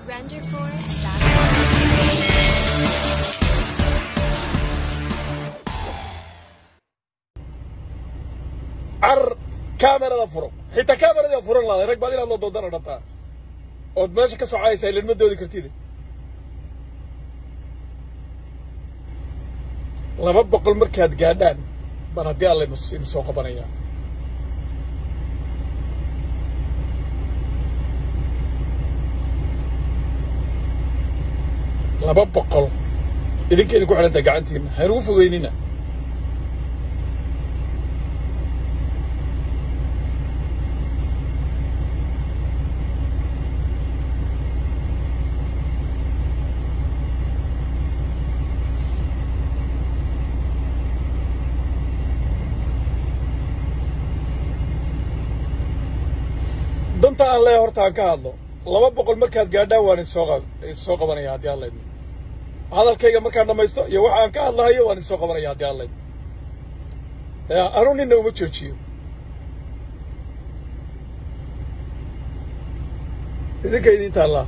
renderforce.com. car kaamerada furo xitaa kaameradii furan laaday rag baad inaad loo doodana dhabtaa ood meesha ka socaysaa ilan ma doodi kartid laba boqol markaad gaadhaan baan haddii alla idin soo qabanaya laba boqol idinka idinku xidhantaa gacantiina haynugu fogeynina danta aan leeya horta aan ka hadlo laba boqol markaad gaadhaan waan idinsoo idinsoo qabanaya haddii aan laydmo hadalkayga markaan dhammaysto iyo waxa aan ka hadlahayo waan idinsoo qabanaya haddii aan laydmo ya anuu ninna uma joojiyo idinka idiin taallaa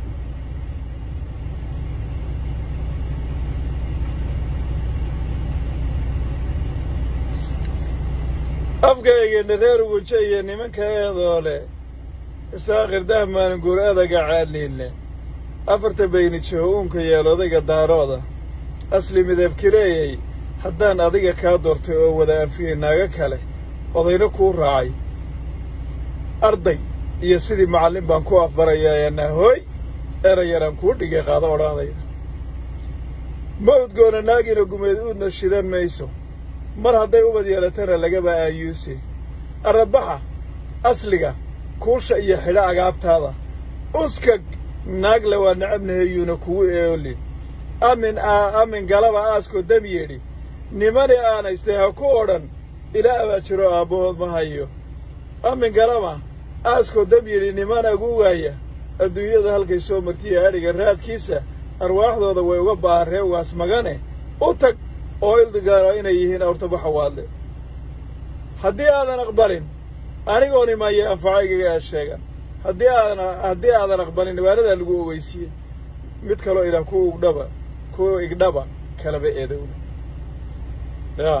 afkaygeena reer ugunje iyo nimanka eedoo leh isaaqir dahmaan guur adaga caadniinle afarta bayni jiho uunka yeel odayga daarooda asli midabkireeyey haddaan adiga kaa doortay oo wada anfiyey naago kale odayna kuu raacay arday iyo sidii macallin baan ku afbarayaa hooy erayaraan kuu dhigay qaado odhaadayda ma udgoona naagina gumeed uudna shidan mayso mar hadday ubad yeelatana lagaba aayuuse arrabaxa asliga kuusha iyo xidho agaabtaada uskag naagle waa nacabnahayuuna kugu eolin amin amin galaba aaskoo dam yeedhi nimani aanaystay ha ku odhan ilaa abaa jiro aabbahood ma hayo amin galaba aaskoo dam yidhi niman agugaaya adduunyada halkay soo martiya adhiga raadkiisa arwaaxdooda way uga ba'an reewaas magane u tag oo ildigaano inay yihiin awrtabaxa waadle haddii aadan aqbalin anigoon imaya anfacaygaga aad sheegan haddii aadan haddii aadan aqbalin dhibaanadaa lagu ogeysiiyey mid kaloo ilaah ku ugdhaba ku igdhaba kalaba eedowna ya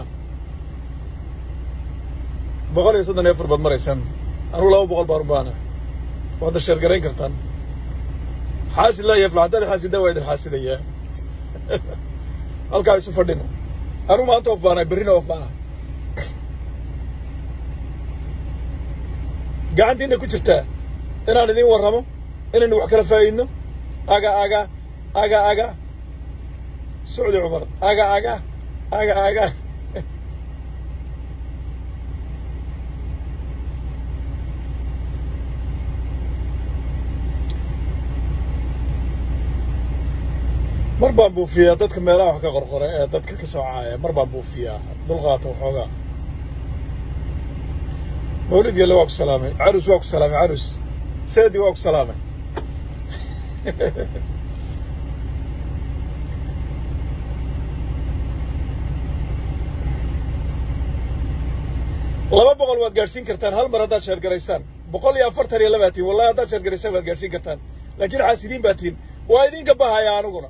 boqol iyo soddon iyo afar baad maraysaan anugu laba boqol baan u baana waadda sheergarayn kartaan xaasid laa yaflax haddaan xaasida waa idin xaasidayaa halkaa isu fadhino anugu maanta of baanahay berrina of baanahay gacantiina ku jirtaa inaan idiin warramo inaynu wax kala faa'idno aga aga aga aga socdi cumar aga aga aga aga mar baan buufiyaa dadka meelaha wax ka qorqora ee dadka ka soo caaya mar baan buufiyaa dulqaata waxoogaa mawlid gelle waa ku salaamay carus waa ku salaamay carus seedi waa ku salaamay laba boqol waad gaadhsiin kartaan hal mar haddaad sheergaraysaan boqol iyo afartan iyo labaa tihin wallahi haddaad sheergaraysaan waad gaadhsiin kartaan laakiin xaasidiin baa tihin waa idinka bahaya aniguna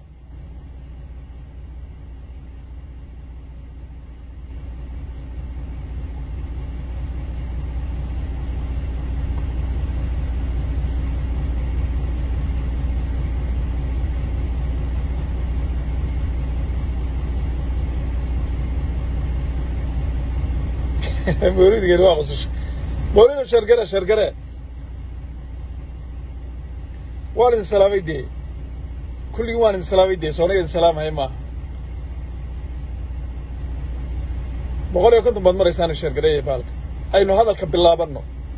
mawlidgeeni waa qusasho mawlido sheergare sheergare waan idin salaamay dee kulligii waan idin salaamay dee sooniga idin salaamaya maaha boqol iyo konton baad maraysaana sheergareeya baalka aynu hadalka bilaabanno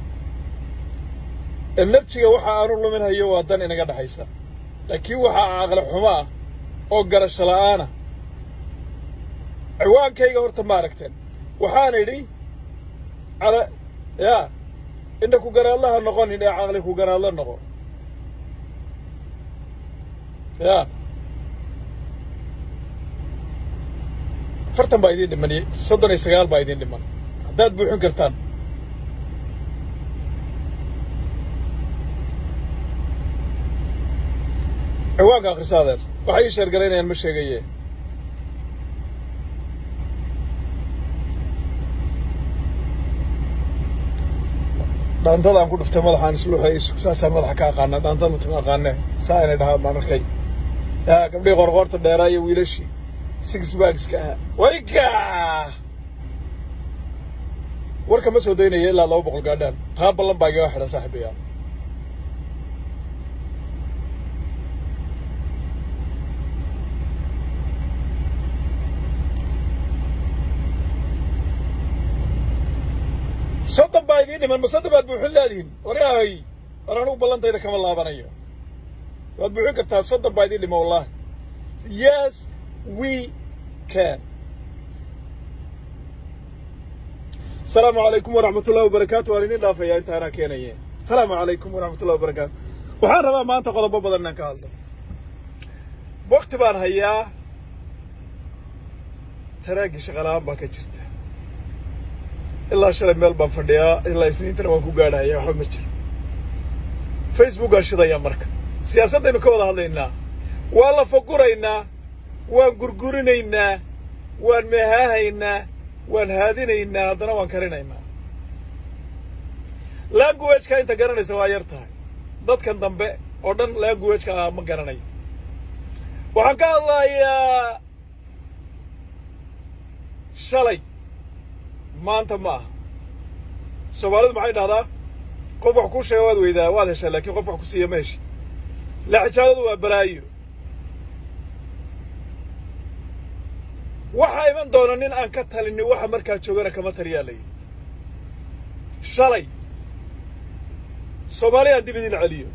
enerjiga waxa aanu luminhayo waa dan inaga dhexaysa laakiin waxaa caqli xumo ah oo garasho la'aana ciwaankayga horta ma aragteen waxaan idhi cala yaa indha ku garaadlaha noqonin ee caqli ku garaadla noqo ya afartan baa idiin dhiman soddon iyo sagaal baa idiin dhiman haddaad buuxin kartaan ciwaanka akhriso adeer waxay ii sheergalaynayaan ma sheegaye dhaantadaan ku dhuftay madaxaan isluuxay saasaan madaxa ka aqaana dhaantada matuma aqaane saa inay dhahaan baan arkay gabdhihii qorqoorta dheeraa iyo wiilashii six bagska ahaa wayga warka ma soo daynaya ilaa laba boqol gaadhaan taa ballan baa igaga xidhan saaxiibayaal soddon baa idiin dhiman ma soddon baad buuxin leedihin waryahay war anugu ballantayda kama laabanayo waad buuxin kartaa soddon baa idiin dhima wallahi yes we can asalaamu calaykum waraxmat ullahi wabarakaatu waan idin dhaafayaa intaanaa keenaye asalaamu calaykum waraxmat ullahi wabarakaatu waxaan rabaa maanta qodobo badan inaan ka hadlo wakti baan hayaa taraaggii shaqalaan baa ka jirta ilaa shalay meel baan fadhiyaa ilaa isniintana waan ku gaadhaya waxba ma jiro facebookaan shidayaa marka siyaasaddaynu ka wada hadlaynaa waan la faguraynaa waan gurgurinaynaa waan meehaahaynaa waan haadinaynaa haddana waan karinaynaa languageka inta garanaysa waa yar tahay dadkan dambe oo dhan languageka ah ma garanayo waxaan ka hadlayaa shalay maanta ma aha soomaalidu maxay dhahdaa qof wax kuu sheega waad weydaa waad heshaa laakiin qof wax ku siiya ma heshid laxijaaladu waa balaayo waxaa iman doona nin aan ka talinin waxa markaa joogana kama taliyaa layihi shalay soomaaliya aan dib idin celiyo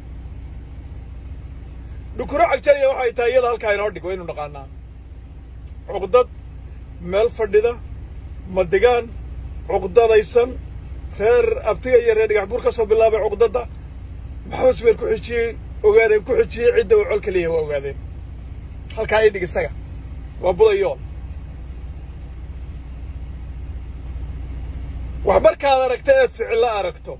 dhukuro cagjariya waxay tahay iyada halkaa inoo dhig waynu naqaanaa cuqdad meel fadhida madigaan cuqdadaysan reer abtiga iyo reer dhigax buur ka soo bilaabay cuqdadda maxamed subeer ku xijiyey ogaadeen ku xijiyey cidda uu col ka leeyahay waa ogaadeen halkaa ii dhig isaga waa budayool wax markaad aragto eed ficillo aragto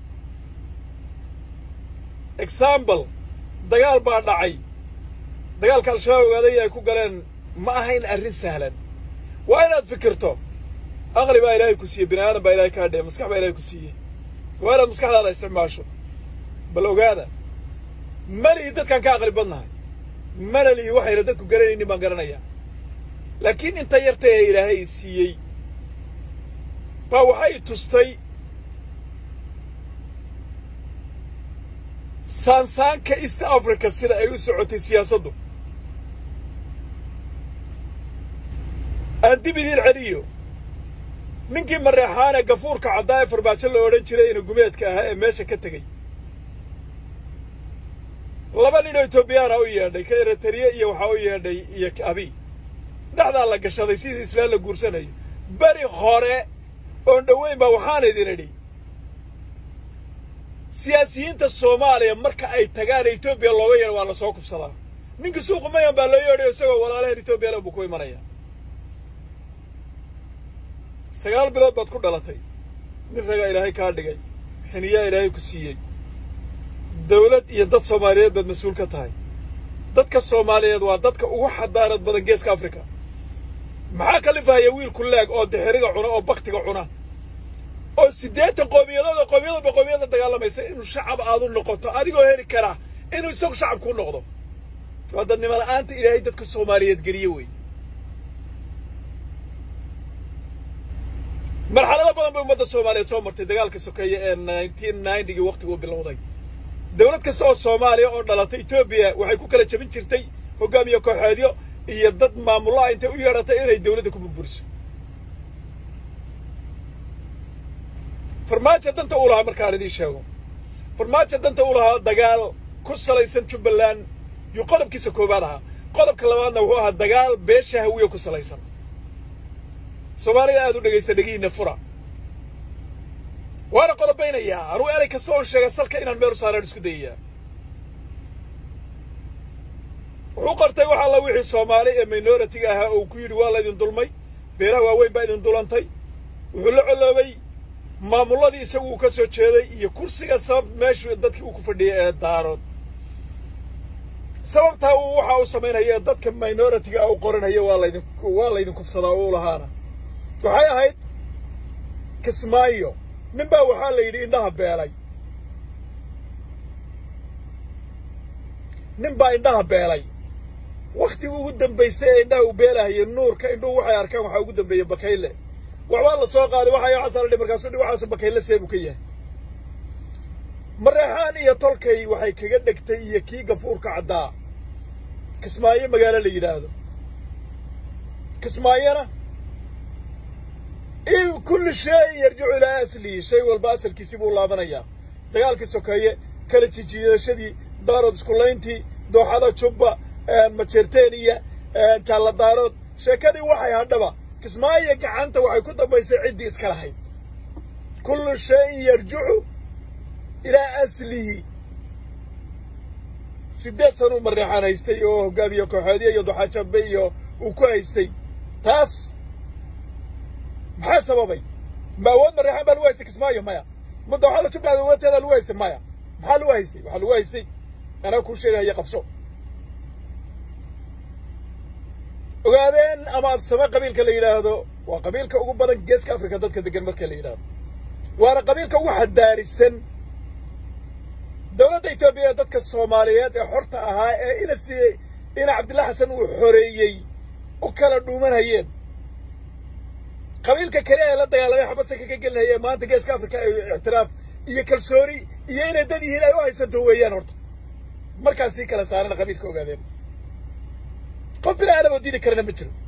example dagaal baa dhacay dagaalka al-shabaab ogaaday ay ku galeen ma ahayn arrin sahlan waa inaad fikirto aqli baa ilaahay ku siiyey bini aadan baa ilahay kaa dhee maskax baa ilahay ku siiyey waa inaad maskaxdaada isticmaasho bal ogaada malihii dadkaan ka aqli badnahay mana lihi waxayna dadku garanaynin baan garanayaa laakiin inta yarta ee ilaahay siiyey baa waxay tustay saansaanka east africa sida ay u socotay siyaasaddu aan dib idiin celiyo ninkii mareexaane gafuurka caddaa ee farbaajo la odhan jiray ina gumeedka ahaa ee meesha ka tegey laba nin oo etoobiyaana u yeedhay ka eritariye iyo waxaa u yeedhay iyo abi dhexdaa la gashaday sidii islaan la guursanayo beri hore oon dhoweyn baa waxaan idin idhi siyaasiyiinta soomaaliya marka ay tagaan etoobiya looga yeedho waa la soo kufsadaa ninkii suuqu mayan baa loo yeedhayo isagoo walaalaheen etoobiya le buu ku imanaya sagaal bilood baad ku dhalatay nin ragaa ilaahay kaa dhigay xiniyaa ilaahay ku siiyey dawlad iyo dad soomaaliyeed baad mas-uul ka tahay dadka soomaaliyeed waa dadka ugu xadaarad badan geeska africa maxaa kalifahaya wiilku leeg oo dixiriga cuna oo baktiga cuna oo siddeetan qoomiyadooda qoomiyadaba qoomiyada dagaalamaysa inuu shacab aadu noqoto adigoo heli karaa inuu isagu shacab kuu noqdo waa dadnimo la'aanta ilaahay dadka soomaaliyeed geliye wey marxalado badan bay ummadda soomaaliyeed soo martay dagaalka sokeeye ee nineteen ninetygii waktiguu bilowday dawlad kasta oo soomaaliya oo dhalatay etoobiya waxay ku kala jebin jirtay hoggaamiye kooxeedyo iyo dad maamullaha intay u yeedhatay inay dawladda ku burburiso farmaajo danta uu lahaa markaan idiin sheego farmaajo danta uu lahaa dagaal ku salaysan jubbaland yuu qodobkiisa koowaad ahaa qodobka labaadna wuxuu ahaa dagaal beesha hawiye ku salaysan soomaalida aad u dhegaysta dhegihiinna fura waana qodobaynayaa anuu erey kasta oon sheega salka inaan meel u saaraan isku dayayaa wuxuu qortay wax alla wixii soomaali ee minoritiga ahaa oo ku yidhi waa laydin dulmay beeraha waaweyn baa idin dulantay wuxuu la coloobay maamulladii isagu uu ka soo jeeday iyo kursiga sabab meeshu dadkii uu ku fadhiyay ee daarood sababtaa uu waxa uu samaynaya dadka minoritiga u qoranaya waa laydin waa laydin kufsadaa uu lahaana waxay ahayd kismaayo nin baa waxaa la yidhi indhaha beelay nin baa indhaha beelay wakhtigii ugu dambaysay ee indhaha uu beelahayay nuurka indhuhu waxay arkaan waxaa ugu dambeeyey bakayle waxbaa la soo qaaday waxay xasan dhi markaasuu dhi waxaasu bakayle seebuu ka yahay mareexaan iyo tolkay waxay kaga dhegtay iyo kii gafuurka caddaa kismaayo magaalo la yidhaahdo kismaayona kulli shayin yarjicu ilaa aslihi shay walba asalkiisii buu laabanayaa dagaalkii sokeeye kala jijiidashadii daarood iskulayntii dooxada jubba majeerteeniya jaalladaarood sheekadii waxay hadhaba kismaayo gacanta waxay ku dambaysay ciddii iska lahayd kullu shayin yarjicu ilaa aslihi siddeed sanuu mareexaan haystay oo hogaamiye kooxeedyo iyo duxaajabe iyo uu ku haystay taas maxaa sababay ma awood mareexaan baa lagu haystay kismaayo maya ma dooxada jubbaland awoodteeda lagu haystay maya maxaa lagu haystay waxaa lagu haystay anaa kuu sheegahaya qabso ogaadeen ama absame qabiilka la yidhaahdo waa qabiilka ugu badan geeska africa dadka degan marka la yidhaahdo waana qabiilka ugu xadaarisan dowladda etoobiya ee dadka soomaaliyeed ee xorta ahaa ee ina siiyey ina cabdilla xasan uu xoreeyey u kala dhuumanayeen qabiilka kale ee la dagaalamay xabadsanka ka gelinaya ee maanta geeska africa ay ictiraaf iyo kalsooni iyo inay dad yihiin ay u haysanto weeyaan horta markaan sii kala saarana qabiilka ogaadeen qof bini aadam oo diidi karana ma jiro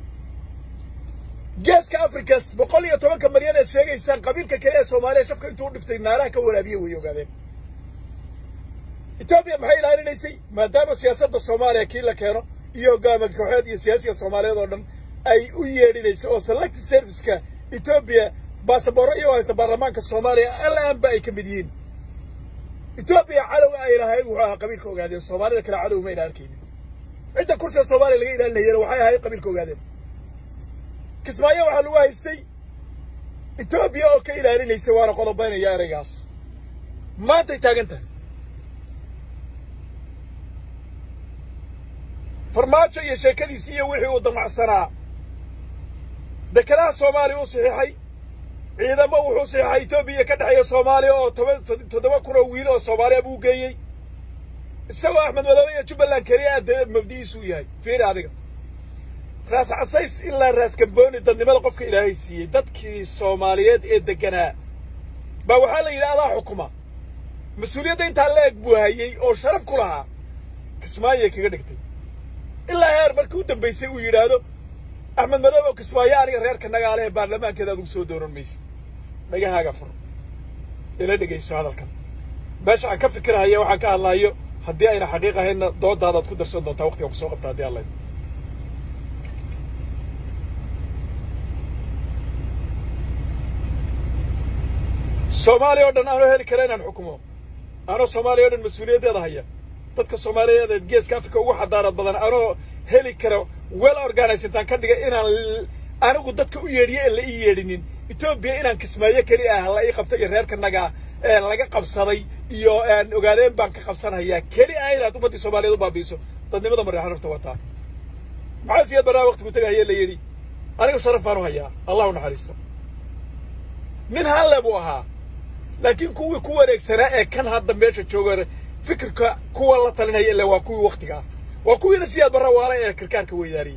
geeska africa boqol iyo tobanka malyan eed sheegaysaan qabiilka kale ee soomaaliya shafka intuu u dhiftay naaraha ka waraabiye way ogaadeen etoobiya maxay ilaalinaysay maadaama siyaasadda soomaaliya kii la keeno iyo hogaama kooxeed iyo siyaasiga soomaaliyeed oo dhan ay u yeedhinayso oo select serviceka etoobiya baasaboorro iyo haysta baarlamaanka soomaaliya alaanba ay ka mid yihiin etoobiya cadow ay lahayd wuxuu ahaa qabiilka ogaadeen soomaalida kale cadow mayna arkaynin cidda kursiga soomaaliya laga ilaalinayana waxay ahayd qabiilka ogaadeen kismaayo waxaa lagu haystay etoobiya oo ka ilaalinaysa waana qodobaynaya ereygaas maantay taagan tahay farmaajo iyo sheekadiisi iyo wixii uu damacsanaa dekedaha soomaaliya u saxiixay ciidamo wuxuu saxiixay etoobiya ka dhexeeya soomaaliya oo toban toddoba kun oo wiil oo soomaaliya buu geeyey isagoo axmed madoobe iyo jubbaland keliya adee mabdi'iisuu yahay fiiri adiga raas casays ilaa raas gambooni dadnimada qofka ilaahay siiyey dadkii soomaaliyeed ee degganaa baa waxaa la yidhi adaa xukuma mas-uuliyadda intaa la eg buu hayey oo sharaf ku lahaa kismaayay kaga dhigtay ilaa heer markii u dambaysay uu yidhaahdo axmed madoobe oo kismaayo aniga reerka nagaale ee baarlamaankeeda adugu soo dooran maysid nagahaaga fur ila dhegayso hadalkan meesha aan ka fikirahaya waxaan ka hadlahayo haddii ayna xaqiiq ahaynna doodaadaad ku darsan doontaa waqtiga kusoo qabta haddii alla soomaaliya oo dhan aanoo heli kara inaan xukumo anoo soomaaliya o dhan mas-uuliyaddeeda haya dadka soomaaliyeed ee geeska africa ugu xadaarad badan anoo heli kara well organize intaan ka dhiga inaan anigu dadka u yeedhiyo en la ii yeedhinin etoobiya inaan kismaayo keli ah la ii qabto iyo reerka nagaa ee laga qabsaday iyo ogaadeen baan ka qabsanayaa keli ah inaad ummaddii soomaaliyeed u baabiiso dadnimada mareexan rafta wataa maxaa siyaad barnaha waqtigu tagahaye la yidhi aniga sharaf baan u hayaa allah u naxariisto nin halle buu ahaa laakiin kuwii ku wareegsanaa ee kan hadda meesha jooga fikirka kuwa la talinaya ille waa kuwii waktiga ah waa kuwiina siyaad barra waala ee karkaarka weydaariyey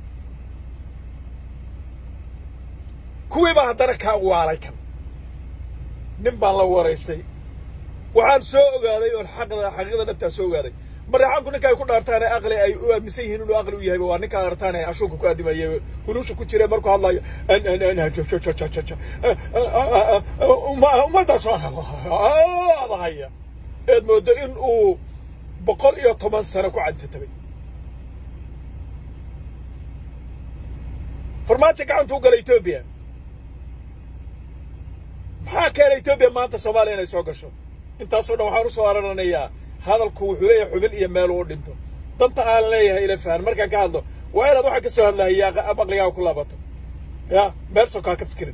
kuwii baa haddana kaa waalay kan nin baan la waraystay waxaan soo ogaaday oon xaqda xaqiiqda dhabtaa soo ogaaday mareexaanku ninka ay ku dhaartaan ee aqli ay u aaminsan yihiin inuu aqli u yahayba waa ninka artaan ee ashuunka ku aadimaya hunuusha ku jira markuu hadlayo ummaddaas adahaya eed moodo in uu boqol iyo toban sano ku cadtatabay farmaajo gacanta u gala etoobiya maxaa keena etoobiya maanta soomaaliya inay soo gasho intaasoo dhan waxaan u soo araranayaa hadalku wuxuu leeyahay xubin iyo meel uu dhinto danta aan leeyahay ila fahan markaan ka hadlo waa inaad waxaan ka soo hadlahayaa aqligaaga ku laabato ya meel sokaa ka fikirin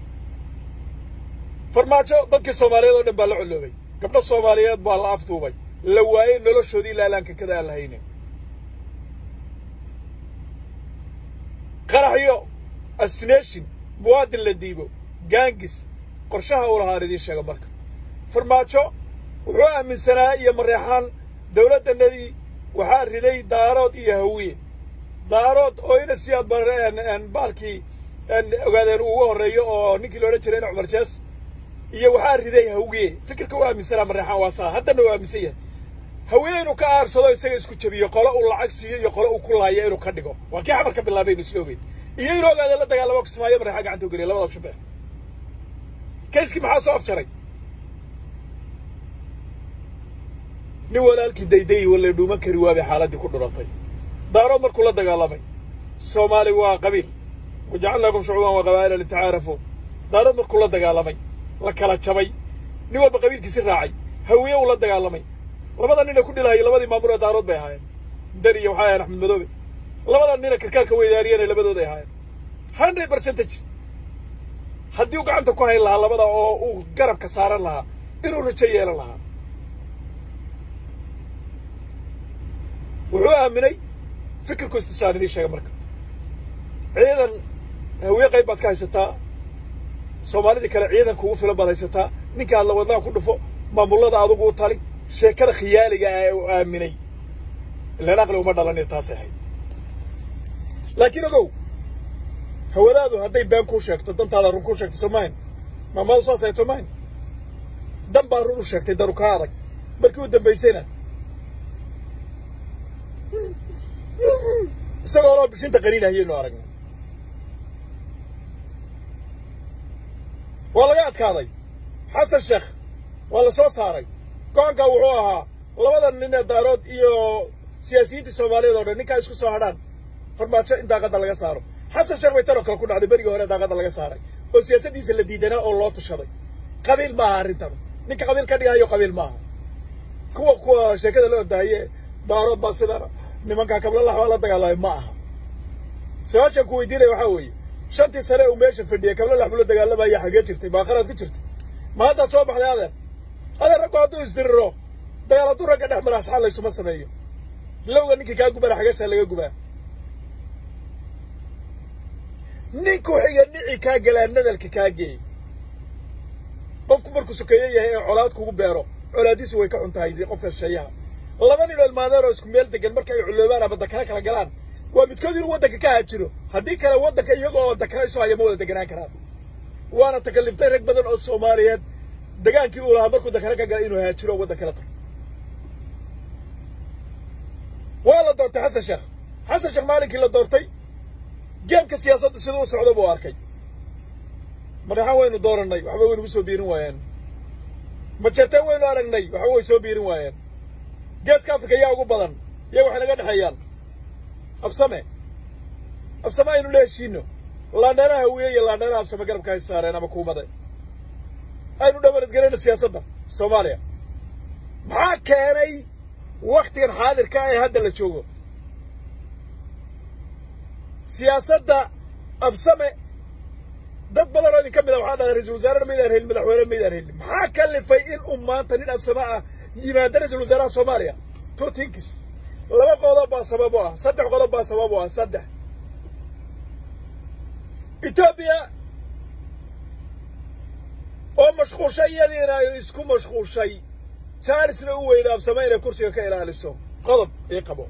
farmaajo dadkii soomaaliyeed oo dhan baa la colloobay gabdho soomaaliyeed baa la afduubay la waayey noloshoodii laalaanka kada aan lahaynin qaraxyo asnation muwaadin la diibo gaangis qorshaha uu lahaan idiin sheega marka farmaajo wuxuu aaminsanaa iyo mareexaan dawladdanadii waxaa riday daarood iyo hawiye daarood oo ina siyaad baalkii ogaadeen ugu horreeyo oo ninkii loodhan jiray ina cumar jees iyo waxaa riday hawiye fikirka u aaminsanaa mareexaan waa saa haddana uu aaminsan yahay hawiye inuu ka aarsado isaga isku jabiyo qolo uu lacag siiyo iyo qolo uu ku laayo inuu ka dhigo waa kii xamarka bilaabaynu isla ogeyn iyo inuu ogaadeen la dagaalamo kismaayo mareexaan gacanta u geliya labada shabeex kayskii maxaa soo afjaray nin walaalkii dayday walla dhuuman kari waabay xaaladdii ku dhuratay daarood markuu la dagaalamay soomaali waa qabiil wajacalnaakum shucuuban wa qabaa'ila litacaarafuu daarood markuu la dagaalamay la kala jabay nin walba qabiilkiisi raacay hawiye uu la dagaalamay labada nina ku dhilahayay labadii maamul ee daarood bay ahaayeen dari iyo waxay ahayen axmed madoobe labada nina karkaarka weydaariyana labadooday ahaayeen hundred percentage haddii uu gacanta ku hayn lahaa labada oo uu garabka saaran lahaa inuu rajo yeelan lahaa wuxuu aaminay fikirku istisaan idiin sheega marka ciidan hawiye qayb baad ka haysataa soomaalidii kale ciidan kugu filan baad haysataa ninka aad lawadnaha ku dhufo maamullada adugu u tali sheekada khiyaaliga ah ee uu aaminay ilaan aqli uma dhalanio taasay ahayd laakiin ogow hawadaadu hadday been kuu sheegto dantaada run kuu sheegto soomahin maamadu saas ahayd soomahin dan baa run u sheegtay danu kaa adag markii u dambaysayna isagoo loo bishinta qaniinahayaynu aragnay waa laga adkaaday xasan sheekh waa la soo saaray go-aankaa wuxuu ahaa labada nin ee daarood iyo siyaasiyiintii soomaaliyeed oo dhan ninkaa isku soo hadhaan farmaajo in daaqadda laga saaro xasan sheekh bay tanoo kale ku dhacday berigii hore daaqadda laga saaray oo siyaasaddiisa la diidanaa oo loo tashaday qabiil maaha arrintan ninka qabiil ka dhigahayo qabiil maaha kuwa kuwa sheekada la ordaaye daarood baa sidana nimankaa kablalax baa la dagaalamay ma aha su-aashaan ku weydiinaya waxaa weeye shantii sane uu meesha fadhiyay kablalax buu la dagaalamaya xagee jirtay baaqaraad ku jirtay ma haddaad soo baxday adeer adeer raggu hadduu isdiriro dagaal hadduu ragga dhex mara asxaal laysuma sameeyo lowga ninkii kaa gubana xagashaa laga gubaa ninku xiga nici kaa galaa nadalka kaa geey qofku markuu sokeeye yahay ee colaad kugu beero colaadiisu way ka xun tahay qofka shisheeyaha laba nin oo ilmaadeen oo isku meel degan marka ay culoobaan ama dakana kala galaan waa midkood inuu waddanka ka haajiro haddii kale waddanka iyaga oo dakana isu haya ma wada deganaan karaan waana takaliftay rag badan oo soomaaliyeed degaankii uu lahaa markuu dakana ka gala inuu haajiro oo waddan kala tago waa la doortay xasan sheekh xasan sheekh maalinkii la doortay geemka siyaasadda siduu u socda buu arkay madaxaan waynu doorannay waxba waynugu soo biirin waayeen majeerteen waynu aragnay waxba way soo biirin waayeen geeska afrika yaa ugu badan iyaga waxay naga dhexeeyaan absame absame aynu la heshiino laandheeraha hawiye iyo laandheeraha absame garabka hay saareen ama kuumade aynu dhabaladgelayna siyaasadda soomaaliya maxaa keenay waktigan xaadirka ee hadda la joogo siyaasadda absame dad badan oo idin ka mid a waxaa dhahay ra-isul wasaarena maydaan helin madaxweyne maydaan helin maxaa kalifay in uu maanta nin absame ah yimaada ra-isul wasaaraha soomaaliya two tinkis laba qodob baa sabab u ah saddex qodob baa sabab u ah saddex etoobiya oo mashquulshay iyadiina ay isku mashquulshay jaarisna u weyda absame inay kursiga ka ilaaliso qodob ii qabo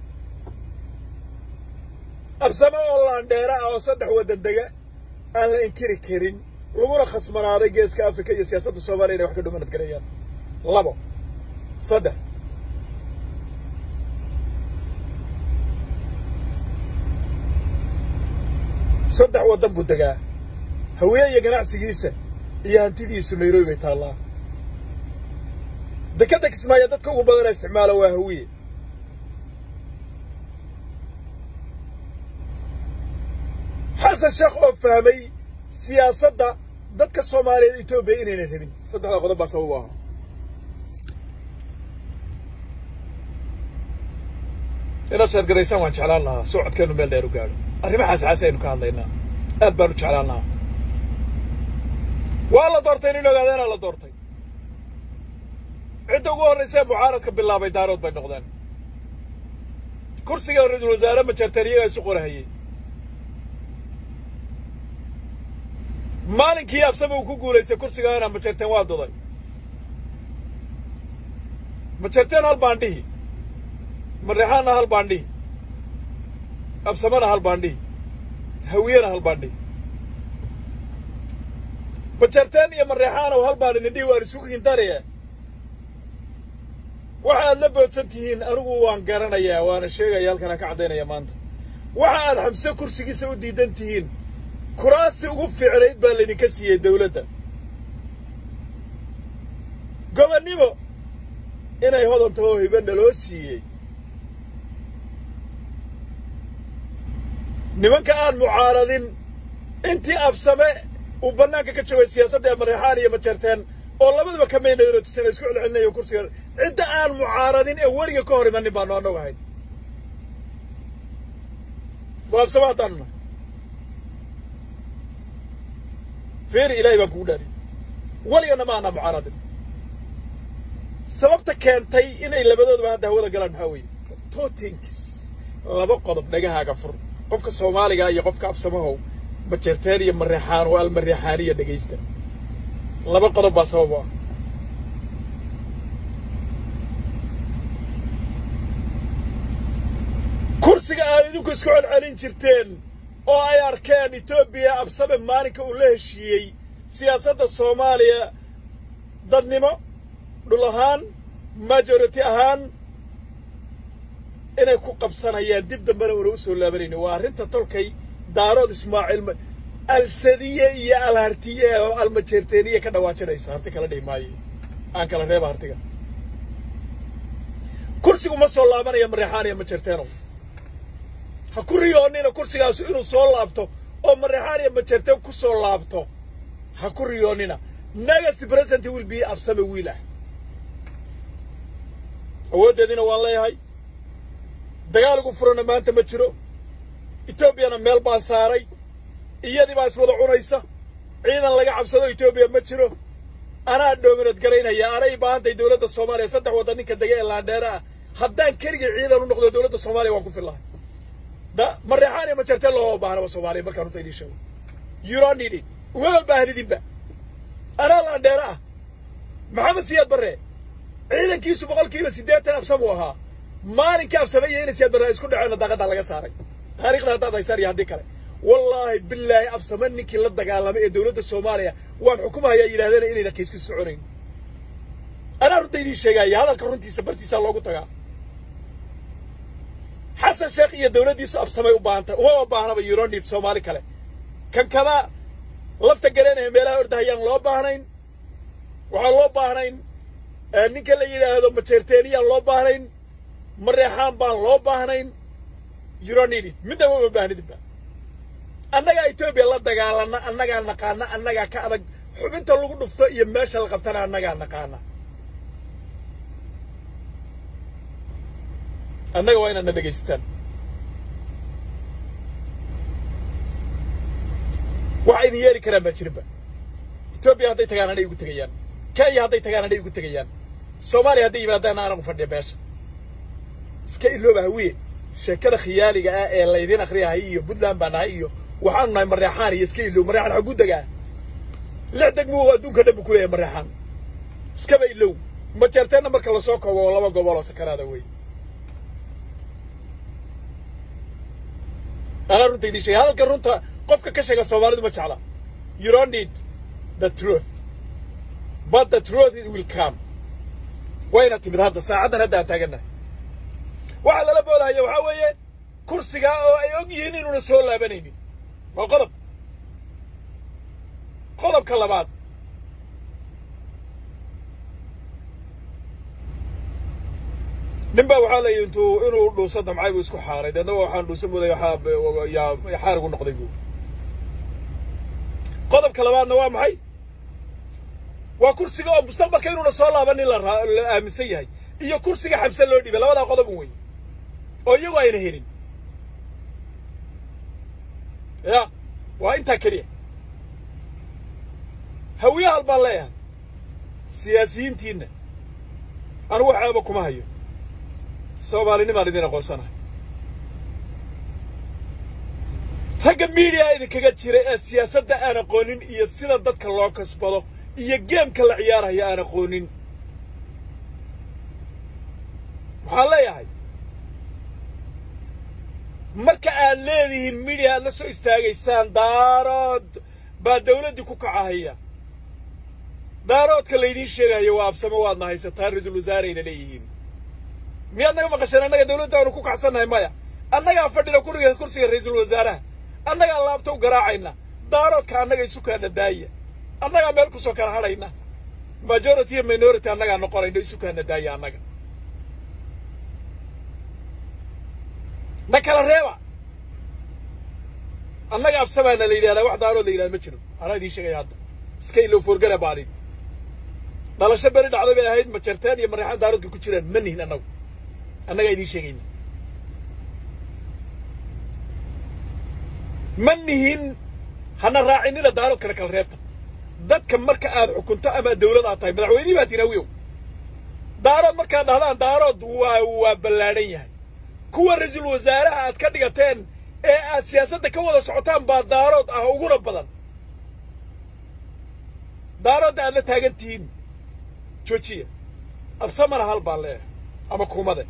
absame oo laandheera ah oo saddex waddan dega aan la inkiri karin laguna khasmanaaday geeska afrika iyo siyaasadda soomaaliya inay wax ka dhumanad garayaan labo saddex saddex waddan buu degaa hawiye iyo ganacsigiisa iyo hantidiisu nairobi bay taallaa dekadda kismaayo dadka ugu badana isticmaala waa hawiye xasan sheekh oo fahmay siyaasadda dadka soomaaliyeed etoobiya inaynan rabin saddexdaa qodob baa sabab u ahaa inaad sheergaraysaan waan jeclaan lahaa socodkeennu meel dheer u gaadho arrimahaas xaasi aynu ka hadlaynaa aad baan u jeclaan lahaa waa la doortay nin ogaadeenaa la doortay cidda ugu horraysa ee mucaaradka bilaabay daarood bay noqdeen kursiga ra-iisul wasaare majarteen iyagaa isu qorahayey maalinkii absame uu ku guulaystay kursigaana majarteen waa duday majarteen hal baandhihi mareexaanna hal baandhihi absamena hal baandhihi hawiyena hal baandhihi majarteen iyo mareexaanow hal baan idin dhihi waan isugu hintanaya waxa aad la boodsan tihiin anigu waan garanayaa waana sheegaya halkanaan ka caddaynaya maanta waxa aad xamse kursigiisa u diidan tihiin kuraastii ugu fiicnayd baa laydinka siiyey dawladda gobonnimo inay hodan tahoo hibanna loo siiyey nimanka aan mucaaradin intii absame uu bannaanka ka jabay siyaasadda ee mareexaan iyo majarteen oo labaduba ka maynayno tusana isku celcelinayo kursiga cidda aan mucaaradin ee weliga ka hor imanin baanu annagu ahayn waa absame haddaanu nahay feeri ilaahay baan kugu dhaariyey weligana ma ana mucaaradin sababta keentay inay labadooduba hadda hawada galaan maxaa weeye totinkis laba qodob dhagahaaga fur qofka soomaaliga iyo qofka absamahow majarteen iyo mareexaan oo almareexaaniya dhegaysta laba qodob baa sabab u ah kursiga aad idinku isku celcelin jirteen oo ay arkeen etoobiya absame maalinka uu la heshiiyey siyaasadda soomaaliya dadnimo dhul ahaan majority ahaan inay ku qabsanayaan dib dambena una u soo laabanayni waa arrinta tolkay daarood ismaaciil alsadiye iyo alhartiye oo almajeerteeniye ka dhawaajinaysa harti kala dhihi maayo aan kala reeba hartiga kursigu ma soo laabanaya mareexaan iyo majeerteenow ha ku riyoonnina kursigaasu inuu soo laabto oo mareexaan iyo majeerteen ku soo laabto ha ku riyoonnina next president will be absame wiil ah awooddeediina waan leeyahay dagaal ugu furana maanta ma jiro etoobiyana meel baan saaray iyadii baa iswada cunaysa ciidan laga cabsado etoobiya ma jiro anaa dhoominad garaynaya anay baahantay dowladda soomaaliya saddex waddan ninka dega ee laandheere ah haddaan keligii ciidan u noqdo dowladda soomaaliya waan ku fillahay da mareexaan iyo majarteen looma baahnaba soomaaliya markaan runta idiin sheego you don't need it umama baahnidinba anaa laandheere ah maxamed siyaad barre ciidankiisu boqolkiiba siddeetan absam uu ahaa maalinkii absame iyo inay siyaad barre isku dhaceenna daaqaddaa laga saaray taarikhda haddaad haysaan iyo haddii kale wallaahi bilaahi absame ninkii la dagaalamay ee dowladda soomaaliya waan xukumahayaa yidhahdeen inayna kiisku soconayn anaa runta idiin sheegaaya hadalka runtiisa bartiisaa loogu tagaa xasan sheekh iyo dowladdiisu absamay u baahantay umama baahnaba yuronid soomaali kale kan kada lafta gareenaya meelaha ordahayaan loo baahnayn waxaan loo baahnayn ninka la yidhaahdo majeerteeniyaan loo baahnayn mareexaan baan loo baahnayn yuronidid midnaba uma baahnidinba annagaa etoobiya la dagaalana annagaa naqaana annagaa ka adag xubinta lagu dhufto iyo meesha la qabtana annagaa naqaana annaga waa inaadna dhegaysataan waxa idin yeeli karaan baa jirinba etoobiya hadday tagaan anay igu tegayaan kenya hadday tagaan anay igu tegayaan soomaaliya hadday yimaadaan anagu fadhiya meesha iska ilooba hawiye sheekada khiyaaliga ah ee laydin akriyahay iyo puntland baa nahay iyo waxaanu nahay mareexaan iyo iska ilow mareexaan xaguu degaa lix degmuu adduunka dhan bu ku leeyahay mareexaan iskaba ilow majeerteenna marka lasoo koobo oo laba gobol oo sakaraada wey anaa runta idiin sheegay hadalka runta qofka ka sheega soomaalidu ma jecla you don't need the truth but the truth it will come wayna timid hadda saacaddan hadda aan taagannahay waxaa lala boodahaya waxaa weeye kursigaa oo ay og yihiin inuuna soo laabanaynin waa qodob qodobka labaad nin baa waxaa la yidhi intuu inuu dhuuso damcay buu isku xaaray deedna waxaan dhuuso muday yaa xaarigu noqday buu qodobka labaadna waa maxay waa kursiga oo mustaqbalka inuuna soo laabanin la la aaminsan yahay iyo kursiga xamse loo dhibay labadaa qodob un wey oo iyagu ayna helin ya waa intaa keliya hawiyahal baan leeyahay siyaasiyiintiinna anugu waxaaba kuma hayo soomaalinimaan idin aqoonsanahay ragga miidiyaa idinkaga jira ee siyaasadda aan aqoonin iyo sida dadka loo kasbado iyo geemka la ciyaaraya aan aqoonin waxaan leeyahay marka aad leedihiin midiya aad la soo istaagaysaan daarood baa dawladdii ku kacahaya daaroodka laydiin sheegayo waa absamo waadna haysataa ra-iisul wasaareyna leeyihiin miyaad naga maqasheen annaga dawladda aanu ku kacsannahay maya annagaa fadhina kuriga kursiga ra-iisul wasaaraha annagaa laabta u garaacayna daaroodka annaga isu kaana daaya annagaa meel kusoo kala hadhayna majority iyo minority annagaa noqonayno isu kaana daaya annaga na kala reeba annaga absamaana la yidhahdaa wax daarood la yidhahda ma jiro anaa idiin sheegaya hadda iska ilo forgala baadin dhalasho beri dhacday bay ahayd majarteen iyo mareexaan daaroodka ku jiraan ma nihin annagu annagaa idiin sheegayna ma nihin hana raacinina daaroodkana kala reebta dadka marka aad xukunto ama dawlad aad tahay madaxweynihii baa tihin awiyow daarood markaad dhahdaan daarood waa waa ballaadhan yahay kuwa ra-iisul wasaaraha aad ka dhigateen ee aad siyaasadda ka wada socotaan baa daarood ah uguna badan daaroodda aad la taagan tihiin joojiya absamana hal baan leeyahay ama kuumade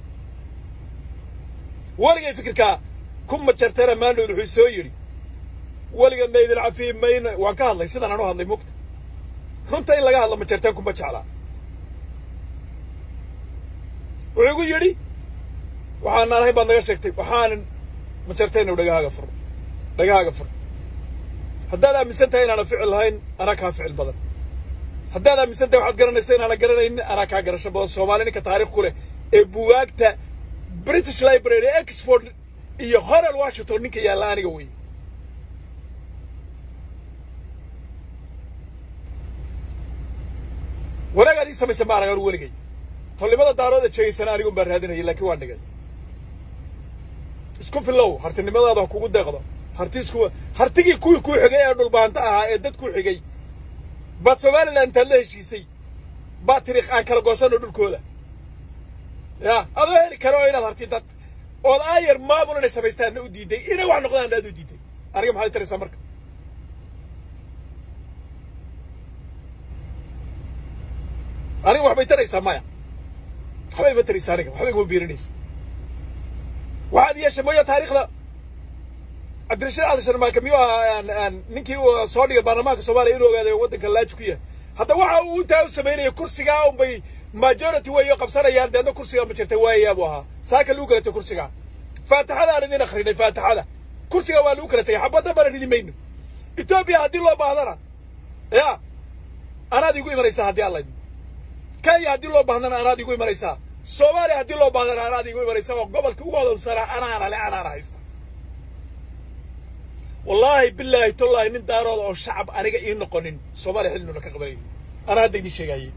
weligay fikirkaa ku majartana maanood wuxuu soo yidhi weliganna idin cafiyi mayno waan ka hadlay sidaan aan u hadlay mugta runta in laga hadlo majarteen kuma jeclaa wuxuu igu yidhi waxaanaan ahayn baad naga sheegtay waxaanan majartayna dhagahaaga furo dhagahaaga furo haddaad aaminsan tahay inaana ficil lahayn anaa kaa ficil badan haddaad aaminsan tahay waxaad garanaysa inaana garanaynin anaa kaa garasho badan soomaali ninka taarikh ku leh ee buwaagta british library exford iyo horel washington ninka yaalla aniga wey wanaagaad ii samaysa ma arag anu weligay tolnimada daarooda sheegaysana anigun baan raadinayay laakiin waan dhigay isku filow hartinimadaada ha kugu deeqdo harti isku hartigii kuwii kuu xigay ee dhulbaanta ahaa ee dad kuu xigay baad somalilan intaad la heshiisay baad tiri aan kala goosanno dhulkooda ya adoo heli karo oo inaad harti dad ood aayar maamul inay samaystaanna u diiday inay wax noqdaan aad u diiday aniga maxaad taraysaa marka aniga waxbay taraysaa maya waxbay ma taraysaa aniga waxbay kuma biirinaysa waxaad yeeshay mooya taariikhda cabdirashiid cali sharmaaka miyuu ahaa ninkii soo dhigay baarlamaanka soomaaliya inuu ogaaday waddanka laaji ku yahay hadda waxa uu intaa u samaynaya kursigaa unbay majority weeyo qabsanayaan deedna kursigaa ma jirta waayayaa buu ahaa saaka lagu kala tegay kursigaa faatixadaan idin akrinay faatixada kursigaa waa lagu kala tegay xabadda bana ridi mayno etoobiya haddii loo baahdana ya anaad igu imanaysaa haddii alla idmo kenya haddii loo baahdana anaad igu imanaysaa soomaaliya haddii loo baahdana anaad igu imanaysaa oo gobolka ugu hodansanaa anaana le anaana haysta wallaahi bilaahi tollaahi nin daarooda oo shacab aniga ii noqonin soomaaliya xilnuna ka qabanayo anaa hadda idiin sheegaayey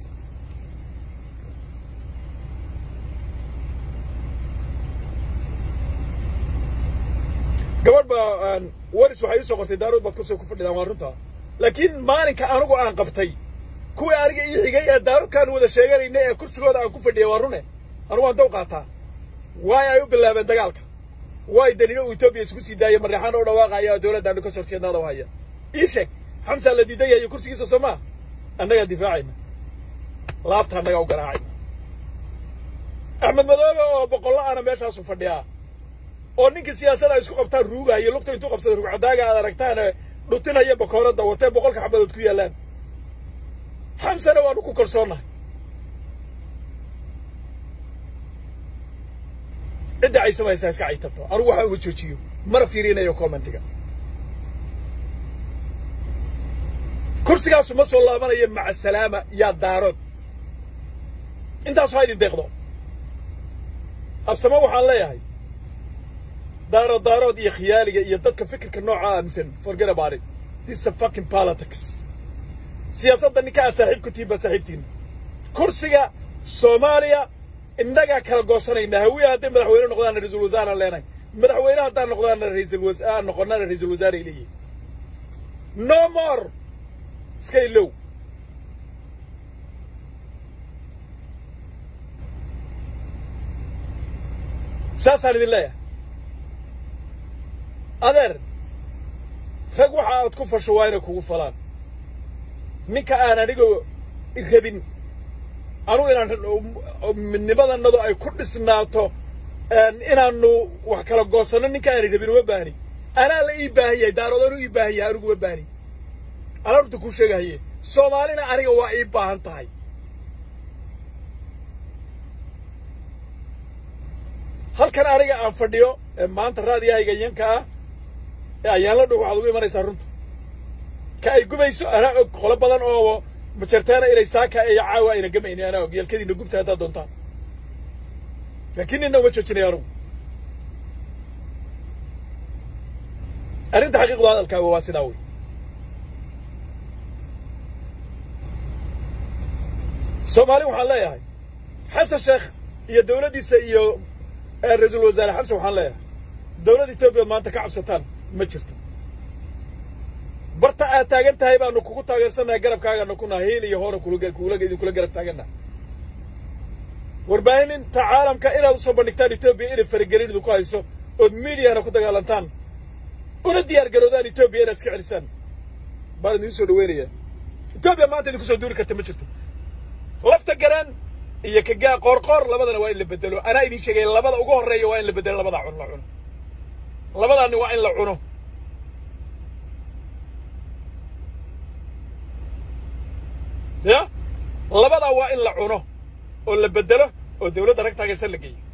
gabadh baa waris waxay ii soo qortay daarood baad kusoo ku fadhidaan waa runtaa laakiin maalinka anigu aan qabtay kuwii aniga ii xigay ee daaroodkaan wada sheeganayna ee kursigooda aan ku fadhiyay waa rune anugu waan daw qaataa waay ay u bilaabeen dagaalka waay danino uu etoobiya isku sii daayay mareexaan oo dhawaaqaya dowladdaanu ka soo jeednaada u haya ii sheeg xamsaa la diidan yahay kursigiisa soo maa annagaa difaacayna laabta annagaa u garaacayna axmed madoobe oo boqollo ana meeshaasu fadhiyaa oo ninkii siyaasada ay isku qabtaan ruugaayo lugta intuu qabsada rugcadaaga aad aragtaane dhutinaya bakooradda watee boqolka xabadood ku yaallaan xamsana waanu ku kalsoonnahay cidda ay samaysaa iska caytabto anugu waxaa uga joojiyo mana fiirinayo commentiga kursigaasu ma soo laabanayo maca salaama yaa daarood intaasu ha idin deeqdo absamo waxaan leeyahay daarood daarood iyo khiyaaliga iyo dadka fikirka nooca aaminsan forget about it this is a fucking politics siyaasadda ninka aad saaxiib ku tihiin baad saaxiibtihin kursiga soomaaliya innagaa kala goosanayna hawiya hadday madaxweyne noqdaana ra-iisul wasaaraan leenahay madaxweyne haddaan noqdaana ra-iisul wasa aan noqonana ra-iisul wasaare ay leeyihin no more iska ilow saasaan idin leeyahay adeer rag waxa aad ku fasho waa inay kugu falaan ninka aan aniga rabin anugu inaan midnimadannadu ay ku dhisnaato inaannu wax kala goosanno ninka aanay rabin uma baahni anaa la ii baahan yahay daarood anuu ii baahan yahay anigu uma baahni anaa horta kuu sheegahaye soomaalina aniga waa ii baahan tahay halkan aniga aan fadhiyo ee maanta raadiyahayga yanka ah ee ayaanla dhow waxaad ugu imanaysaa runta ka ay gubayso anaa og qolo badan oo majartaana inay saaka iyo caawa ayna gamaynin anaa og yalkadiina gubta haddaad doontaan laakiin nina uma joojinayo anugu arrinta xaqiiqdu hadalkaaga waa sidaa wey soomaali waxaan leeyahay xasan sheekh iyo dawladdiisa iyo ra-iisul wasaare xamse waxaan leeyahay dawladda etoobiya maanta ka cabsataan ma jirto barta aad taagan tahay baanu kugu taageersannahay garabkaagana ku naha hiil iyo hoona kula idinkula garab taagannaha warbaahininta caalamka inaad usoo bandhigtaan etoobiya inay faragelin idinku hayso ood miidiyana ku dagaalantaan una diyaar garoodaan etoobiya inaad iska celisaan baan idiin soo dhaweynaya etoobiya maanta idinku soo duuli karta ma jirto lafta garaan iyo kagaa qoorqoor labadana waa in la bedelo anaa idiin sheegaya labada ugu horreeya waa in la bedelo labadaa cun la cuno labadaani waa in la cuno ya labadaa waa in la cuno oo la bedelo oo dawladda rag taagaysan la geeyo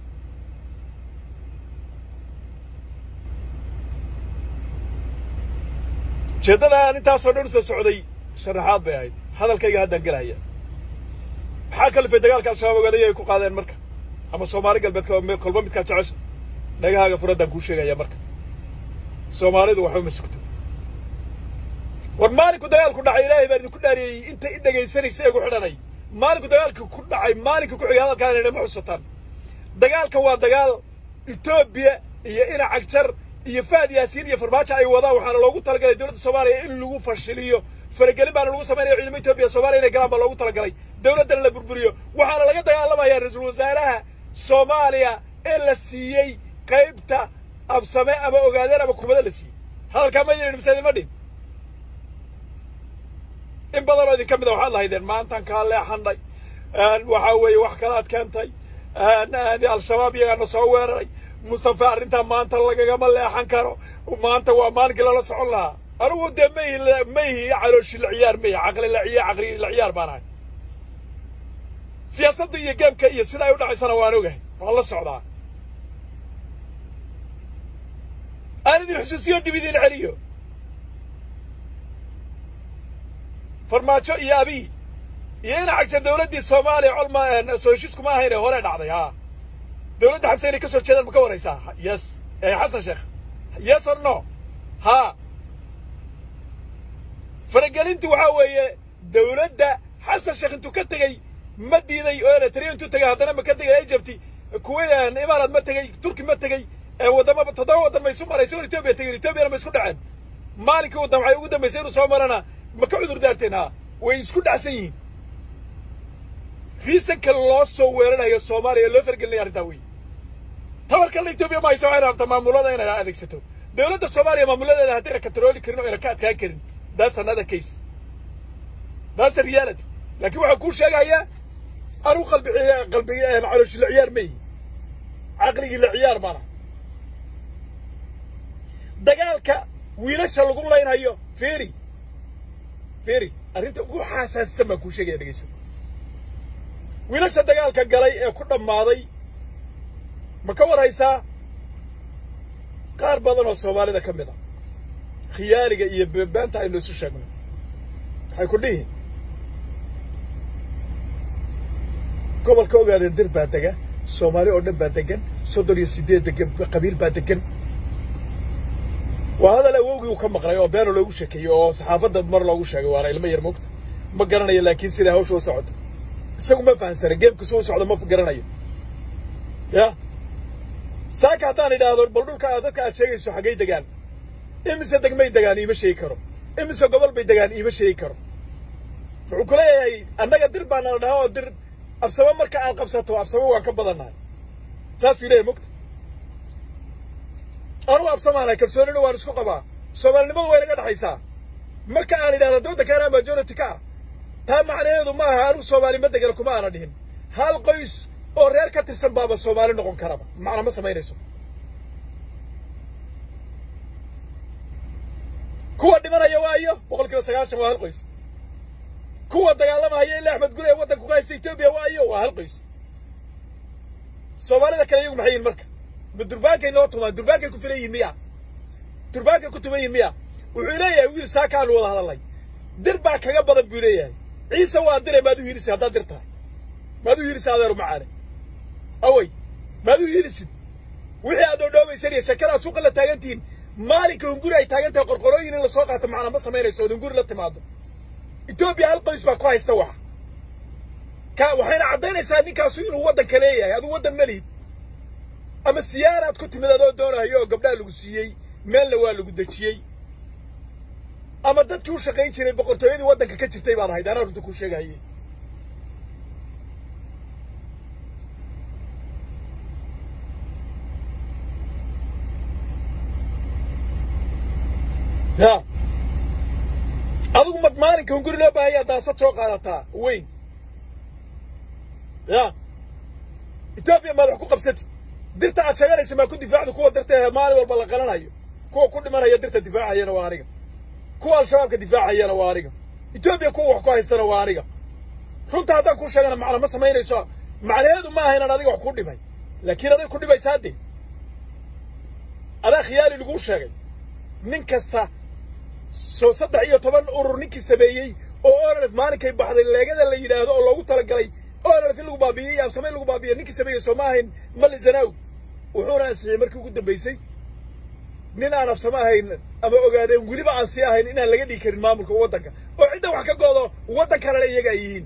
ujeeddadaan intaasoo dhan u soo socday sharaxaad bay ahayd hadalkayga haddaan gelahaya maxaa kalifay dagaalka al-shabaab ogaadaya ay ku qaadeen marka ama soomaali galbeed kolba midkaa jecesha dhagahaaga furaddaan kuu sheegaya marka soomaalidu waxba ma sugto war maalinku dagaalku dhacay ilaahay baan idinku dhaariyey inta i dhegaysanaysa eegu xidhanay maalinku dagaalka ku dhacay maalinka ku xigay hadalkaan inay ma xusataan dagaalka waa dagaal etoobiya iyo ina cagjar iyo fahad yaasiin iyo farmaajo ay wadaan waxaana loogu talagalay dowladda soomaaliya in lagu fashiliyo faragelin baana lagu samaynaya ciidamo etoobiya soomaaliya inay galaan baa loogu talagalay dawladdana la burburiyo waxaana laga dagaalamayaa ra-iisul wasaaraha soomaaliya ee la siiyey qaybta absame ama ogaadeen ama kumado la siiyey hadalkaa ma yidhin mise idinma dhin in badan oo idinka mid a waxaad lahaydeen maantaan kaa leexanay waxaa weeye wax kalaad keentay al-shabaab iyagaana soo weeraray mustafa arrintaa maanta lagagama leexan karo maanta waa maalinkii lala socon lahaa anigu dee mayhi mayhi calooshi la ciyaar mayhi caqli la ciyaar caqli la ciyaar baan ahay siyaasadda iyo geemka iyo sida ay u dhacaysana waan ogahay waan la socdaa aan idin xusuusiyo dib idin celiyo farmaajo iyo abiy iyo ina cagta dawladdii soomaaliya colma soo heshiiskuma ahayne hore dhacday haa dawladda xabse inay ka soo jeedaan ma ka waraysaa yes xasan sheekh yes or no haa faragelintu waxaa weeye dawladda xasan sheekh intuu ka tegey ma diiday oo eritrea intuu tegay haddana ma ka tegay egypti kuwait imaaraad ma tegey turki ma tegey waddama toddoba waddan ma isu marayso on etoobiya tegin etoobiyana ma isku dhaceen maalinkii waddan waxay ugu dambaysay inuu soo marana ma ka cudur daarteen haa way isku dhacsan yihiin riisanka loo soo weerarayo soomaaliya loo fargelinaya arrintaa wey tabarkalla etoobiya ma haysa waxay rabtaa maamulada inay adeegsato dawladda soomaaliya maamuladeeda haddayna katrooli karin oo ayna ka adkaan karin that's another case that's a reality laakiin waxaa kuu sheegayaa anuu qalbi qalbi calooshi la ciyaar mayi caqligii la ciyaar maana dagaalka wiilasha lagu laynhayo feri feri arrinta ugu xaasaasisan baan kuu sheegaya dhegeyso wiilasha dagaalka galay ee ku dhammaaday ma ka warhaysaa qaar badan oo soomaalida ka mid a khiyaaniga iyo beebaanta aynu isu sheegno waxay ku dhihi gobolka ogaadeen dir baa dega soomaali oo dhan baa degan soddon iyo siddeed degan qabiil baa degan waa hadal awowgii uu ka maqlay oo beena loogu sheekeeyey oo saxaafadda mar loogu sheegay waana ilmo yar moogta ma garanayo laakiin sidaa hawsha u socota isagu ma fahansana geemku si u socda ma garanayo ya saaka haddaan idhaahdo bal dhulka dadka aad sheegayso xaggay degaan imise degmay degaan iima sheegi karo imise gobol bay degaan iima sheegi karo wuxuu ku leeyahay annaga dir baana la dhahaa oo dir absamo marka aad qabsato absamo waan ka badannahay saasuu leeyahay mogta anugu absamaanahay kalsoonina waan isku qabaa soomaalinimadu way naga dhexaysaa marka aan idhahda dowladda kaanaa majority ka ah taa macnaheedu ma aha anigu soomaali ma degana kuma aana dhihin hal qoys oo reer ka tirsan baaba soomaali noqon karaba macna ma samaynayso kuwa dhimanaya waayo boqol kiiba sagaashan waa hal qoys kuwa dagaalamahaya ilaa axmed gure ee waddanka ku haysta etoobiya waayo waa hal qoys soomaalida kale iyagu maxay yihin marka ma durbaankay noo tumaan durbaankay ku filan yihin miya durbaankay ku tuman yihin miya wuxuu leeyahay wiil saakaanu wada hadalnay dir baa kaga badan buu leeyahay ciise waa dire maad u hiilisay haddaad dir tahay maad u hiilisay adeeru macaane awey maad u hiilisid wixii aad dhoodhoobaysan iyo shakadaad suuqa la taagan tihiin maalinka hunguri ay taagan tahay qorqorooyin in la soo qaato macna ma samaynayso ood hunguri la timaado etoobiya hal qoys baa ku haysta waxa ka waxayna caddaynaysaa ninkaasu inuu waddanka leeyahay aduu waddan ma lihid ama siyaaraad ku timid adoo doonahayo oo gabdhaha lagu siiyey meelna waa lagu dejiyey ama dadkii u shaqayn jiray boqortooyadii waddanka ka jirtay baad ahayd anaa runta kuu sheegahaye ya adigu mad maalinka hunguri loo baahanyaa daasad soo qaadataa weyn ya etoobiya maad wax ku qabsatid dirta aad sheeganaysa maa ku difaacda kuwa dirta maalin walba la qalanayo kuwa ku dhimanaya dirta difaacayana waa aniga kuwa al-shabaabka difaacayana waa aniga etoobiya kuwa wax ku haystana waa aniga runta haddaan kuu sheegana macna ma samaynayso macnaheedu ma aha inaan adiga wax ku dhimay laakiin aday ku dhimaysaa dee adaa khiyaali laguu sheegay nin kasta soo saddex iyo toban urur ninkii sameeyey oo onalef maalinkay baxday leegada la yidhaahdo oo loogu talagalay onalef in lagu baabiiyey absame in lagu baabiiya ninkii sameeyey soo ma ahayn mali zanaaw wuxuuna ansixiyey markii ugu dambaysay nin aan absame ahayn ama ogaadeen weliba aan sii ahayn inaan laga dhigi karin maamulka waddanka oo cidda wax ka goodo waddan kalena iyaga ay yihiin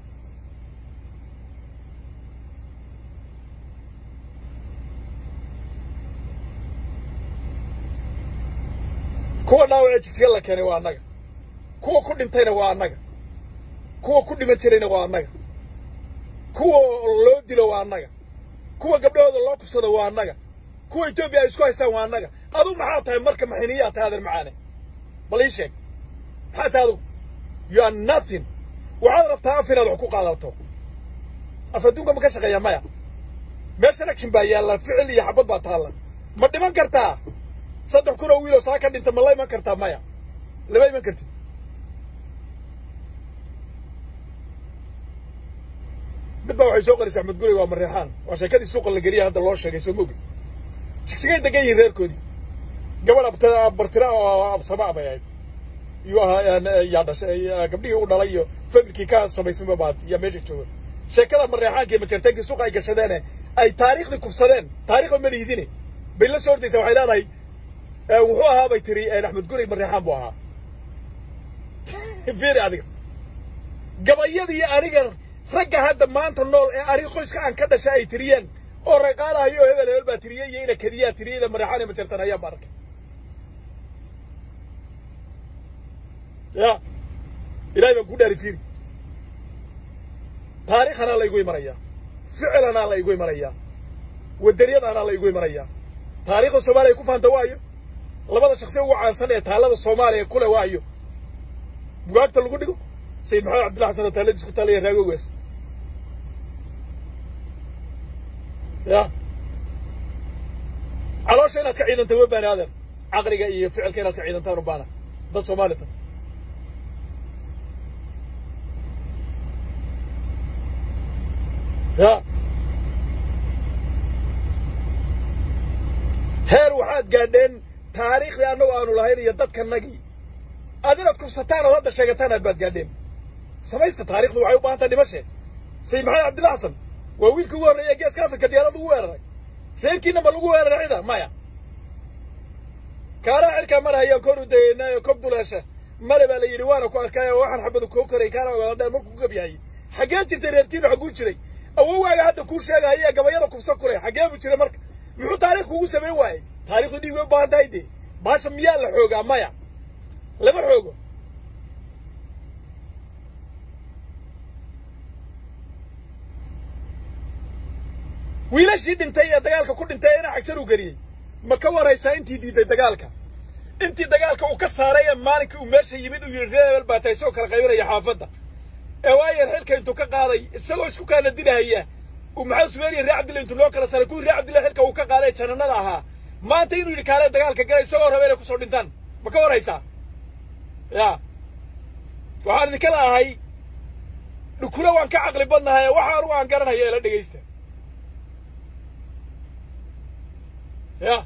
kuwa dhaawacee jigjiga la keenay waa annaga kuwa ku dhintayna waa annaga kuwa ku dhiman jirayna waa annaga kuwa loo dilo waa annaga kuwa gabdhahooda loo kufsado waa annaga kuwa etoobiya ay isku haystaan waa annaga aduu maxaa tahay marka maxiniyaa tahay adeer macaane bal ii sheeg maxaa tahay adugu you are nothing waxaad rabtaa af inaad wax ku qaadato af adduunka ma ka shaqeeya maya meeshan action baa yaalla ficil iyo xabad baa taalla ma dhiman kartaa saddex kun oo wiiloo saa ka dhinta ma la iman kartaa maya lama iman kartid mid baa waxay soo qarisay axmed gurey waa mareexaan waa sheekadii suuqa la geliya hadda loo sheegay soo mogi jigsigay degan yihiin reerkoodii gabadh bartira oo absama bay ahayd iyuu ahaa yaa dhashay gabdhihii u dhalay iyo familkii ka samaysanba baad yaa meesha jooga sheekada mareexaanka iyo majarteenkii suuqa ay gashadeene ay taariikhdii kufsadeen taariikhba ma liidine bay la soo ordaysaa waxay leedahay wuxuu ahaa bay tiri axmed gurey mareexaan buu ahaa fiiri adiga gabayadii aniga ragga hadda maanta nool ee aniga qoyska aan ka dhashay ay tiriyeen oo raqaalahayo oo hebel hebel baa tiriyey iyo ina kadiyaa tiriyey ina mareexaan iyo majartan ayaa baan arkay ya ilaahay baan ku dhaari fiiri taariikhanaa la igu imanayaa ficilanaa la igu imanayaa wadaniyadaanaa la igu imanayaa taariikhda soomaaliya ku faanta waayo labada shaksi ugu caansan ee taallada soomaaliya kule waayo bugaagta lagu dhigo sayid maxamed cabdilla xasan oo taalladiis ku taallaya raagogaas ya caloosha inaad ka ciidanta ma baani adeer caqliga iyo ficilka inaad ka ciidantaan u baana dad soomaalita ya heer waxaad gaadheen taariikhdii annagu aanu lahayn iyo dadkanagii aad inaad kufsataan ood hadda sheegataan aad baad gaadheen samaysta taarikhdu waxay u baahan tahay dhimashe sayid maxamed cabdilla xasan waa wiilkii ugu horreeya geeska afrika diyaarada ugu weeraray reerkiina ma lagu weeraray cida maya kaaraha xilkaa mar hayaan kor u dayeynaayo kob duleesha male baa la yidhi waana ku arkaayo waxaan xabadu koo koray kaana ogaadhaan markuu ku gabyahayey xaggee jirtay reerkiinu xagguu jiray awowaaga hadda kuu sheegahaya gabayada kufsa kuray xaggee buu jiray marka muxuu taarikh kugu samayn waayey taarikhdu dhiig way u baahan tahay dee baasha miyaa la xoogaa maya lama xoogo wiilashii dhintay ee dagaalka ku dhintay ee ina xagjar u geliyey ma ka waraysaa intii diiday dagaalka intii dagaalka uu ka saaray ee maalinkii uu meesha yimid uu yidhi reebel baa tahay isagoo kala qaybinaya xaafadda ee waayar xilka intuu ka qaaday isagoo isku kaana dilahaya uu maxaa sumeeriya reer cabdilla intuu loo kala saaray kuwii reer cabdilla xilka uu ka qaaday ee jananada ahaa maanta inuu yidhi kaalee dagaalka galay isagoo raba inay kusoo dhintaan ma ka waraysaa ya waxaan idinka laahay dhukuro waan ka caqli badnahay waxa anugu aan garanaya ila dhegaysta ya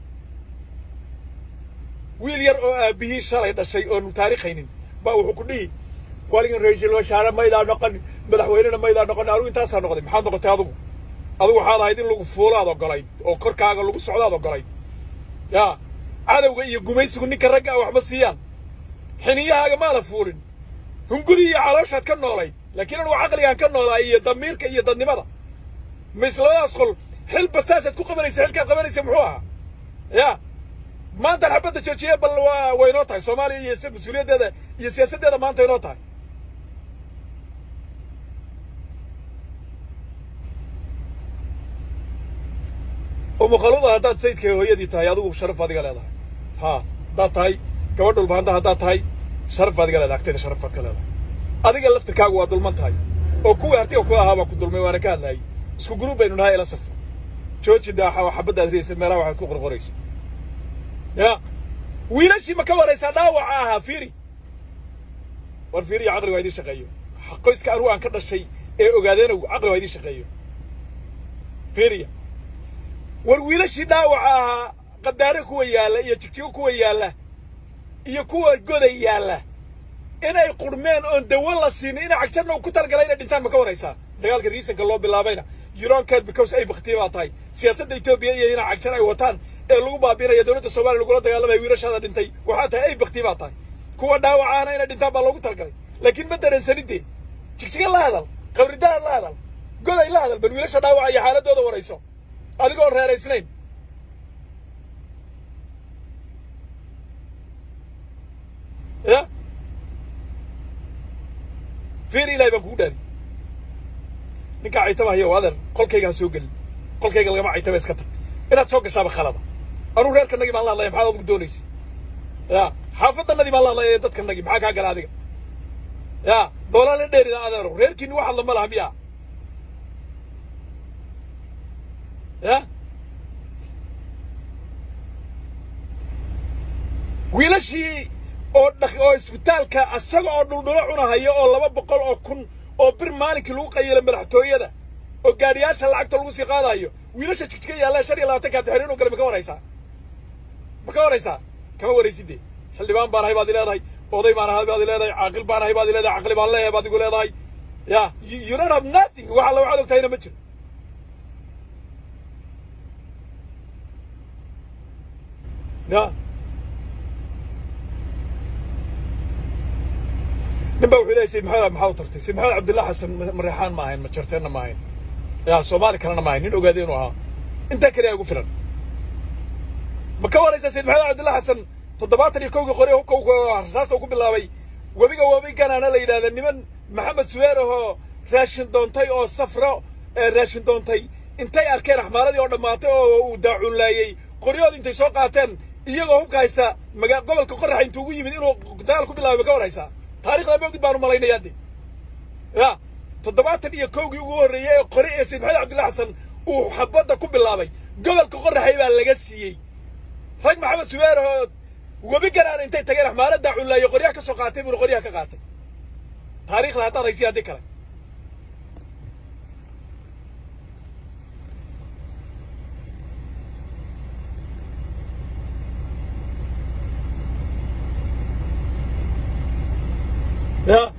wiil yar oo aabbihii shalay dhashay oonu taarikhaynin baa wuxuu ku dhihi waligan ra-iisul wasaare maydaa noqon madaxweynena maydaa noqon anugu intaasaa noqday maxaad noqotay adugu adugu waxaad ahayd in lagu fuulo aad ogolayd oo korkaaga lagu socdo aad ogolayd ya cadowga iyo gumaysigu ninka ragga a waxma siiyaan xiniyahaaga maana fuulin hunguri iyo calooshaad ka noolayd laakiin anugu caqligaan ka noolaay iyo damiirka iyo dadnimada ma islamadaas qol xil basaasaad ku qabanaysa xilkaad qabanaysa muxuu ahaa ya maantaan xabadda joojiye bal waa way inoo tahay soomaaliya iyo mas-uuliyaddeeda iyo siyaasaddeeda maanta inoo tahay umukhaluda haddaad sayidka hooyadii tahay adigu sharaf adiga leedahay ha haddaad tahay gabadh dhulbaanta haddaad tahay sharaf baad iga leedahay agtayda sharaf baad ka leedahay adiga laftirkaagu waa dulman tahay oo kuwii hartiga ku ahaa baa ku dulmay waana ka hadlaayay isku guruub baynu nahay ila safro jooji daaxa xabaddaad riyaysa meelaha waxaad ku qorqoraysa ya wiilashii ma ka waraysaa dhaawaca ahaa fiiri war fiiriya caqligu ha idiin shaqeeyo qoyska anugu aan ka dhashay ee ogaadeenow caqligu ha idiin shaqeeyo fiiriya war wiilashii dhaawaca ahaa qadaare kuwa yaalla iyo jigjigo kuwa yaalla iyo kuwa goday yaalla inay qurmeen oon dawo la siinin ina cagjarna uu ku talgalay inay dhintaan ma ka waraysaa dagaalka riisanka loo bilaabayna yuronkeed because ay baktiya baa tahay siyaasadda etoobiya iyo ina cagjar ay wataan ee lagu baabiinaya dowladda soomaliya lagula dagaalamaya wiilashaada dhintay waxaa tahay ay baktiya baa tahay kuwa dhaawacaana inay dhintaan baa loogu talgalay laakiin ma dareensanidee jigjiga la hadal qabridaad la hadal goday la hadal bal wiilasha dhaawacaya xaaladooda warayso adigoon reeraysnayn ya fiir ilahay baan kugu dhaari ninkaa caytaba hayo adeer qolkayga ha soo gelin qolkayga lagama caytaba iska tag inaad soo gashaaba khalada anuu reerkanagii baan la hadlaya maxaad adigu doonaysa ya xaafaddanadii baan la hadlaya ee dadkanagii maxaa kaa gala adiga ya doolaa la dheerida adeero reerkiini wax hadla ma laha miya ya wiilashii oo dhaq oo isbitaalka asaga oo dhuldhulo cunahaya oo laba boqol oo kun oo bir maalinkii lagu qayilo madaxtooyada oo gaadhiyaasha lacagta lagu sii qaadayo wiilasha jigjiga yaallaan shan iyo labaatankaa taxriin oo gale ma ka waraysaa ma ka waraysaa kama waraysidee xildhibaan baan ahay baad i leedahay oday baan ahay baad i leedahay caaqil baan ahay baad i leedahay caqli baan leeyahay baad igu leedahay ya you don't have nothing wax alla waxaad ogtahayna ma jiro ya nin baa wuxuu leeyay sayid maxamed maxaa u tartay sayid maxamed cabdillah xasan mareexaan ma ahayn ma jarteenna ma ahayn ya soomaali kalena ma ahayn nin ogaadee inuu ahaa intaa keliya ugu filan ma ka waraysaa sayid maxamed cabdillah xasan toddobaatan iyo kowgii qori hubka rasaasta uu ku bilaabay webiga webi ganaana la yidhahda niman maxamed suweer ahoo raashin doontay oo safro raashin doontay intay arkeen axmaaradii oo dhammaatay oo uu daacuunlaayey qoryahood intay soo qaateen iyagoo hubka haysta maga gobolka qoraxa intuu ugu yimid inuu dagaal ku bilaabay ma ka waraysaa taarikhda moogid baanu malaynayaa de ya toddobaatan iyo kowgii ugu horreeyey ee qori ee sayid maxamed cabdillah xasan uu xabadda ku bilaabay gobolka qoraxay baa laga siiyey rag maxamed suweer oo webi ganaana intay tageen axmaara daacunlaayo qoryaha ka soo qaatay buuna qoryaha ka qaatay taarikhda haddaad haysiya haddii kale ya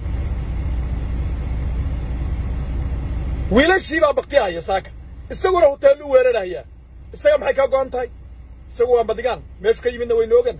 wiilashii baa baktiyahaya saaka isaguna huteellu weerarahaya isaga maxay kaa go'an tahay isagu waa madigaan meeshu ka yimidna waynu ogana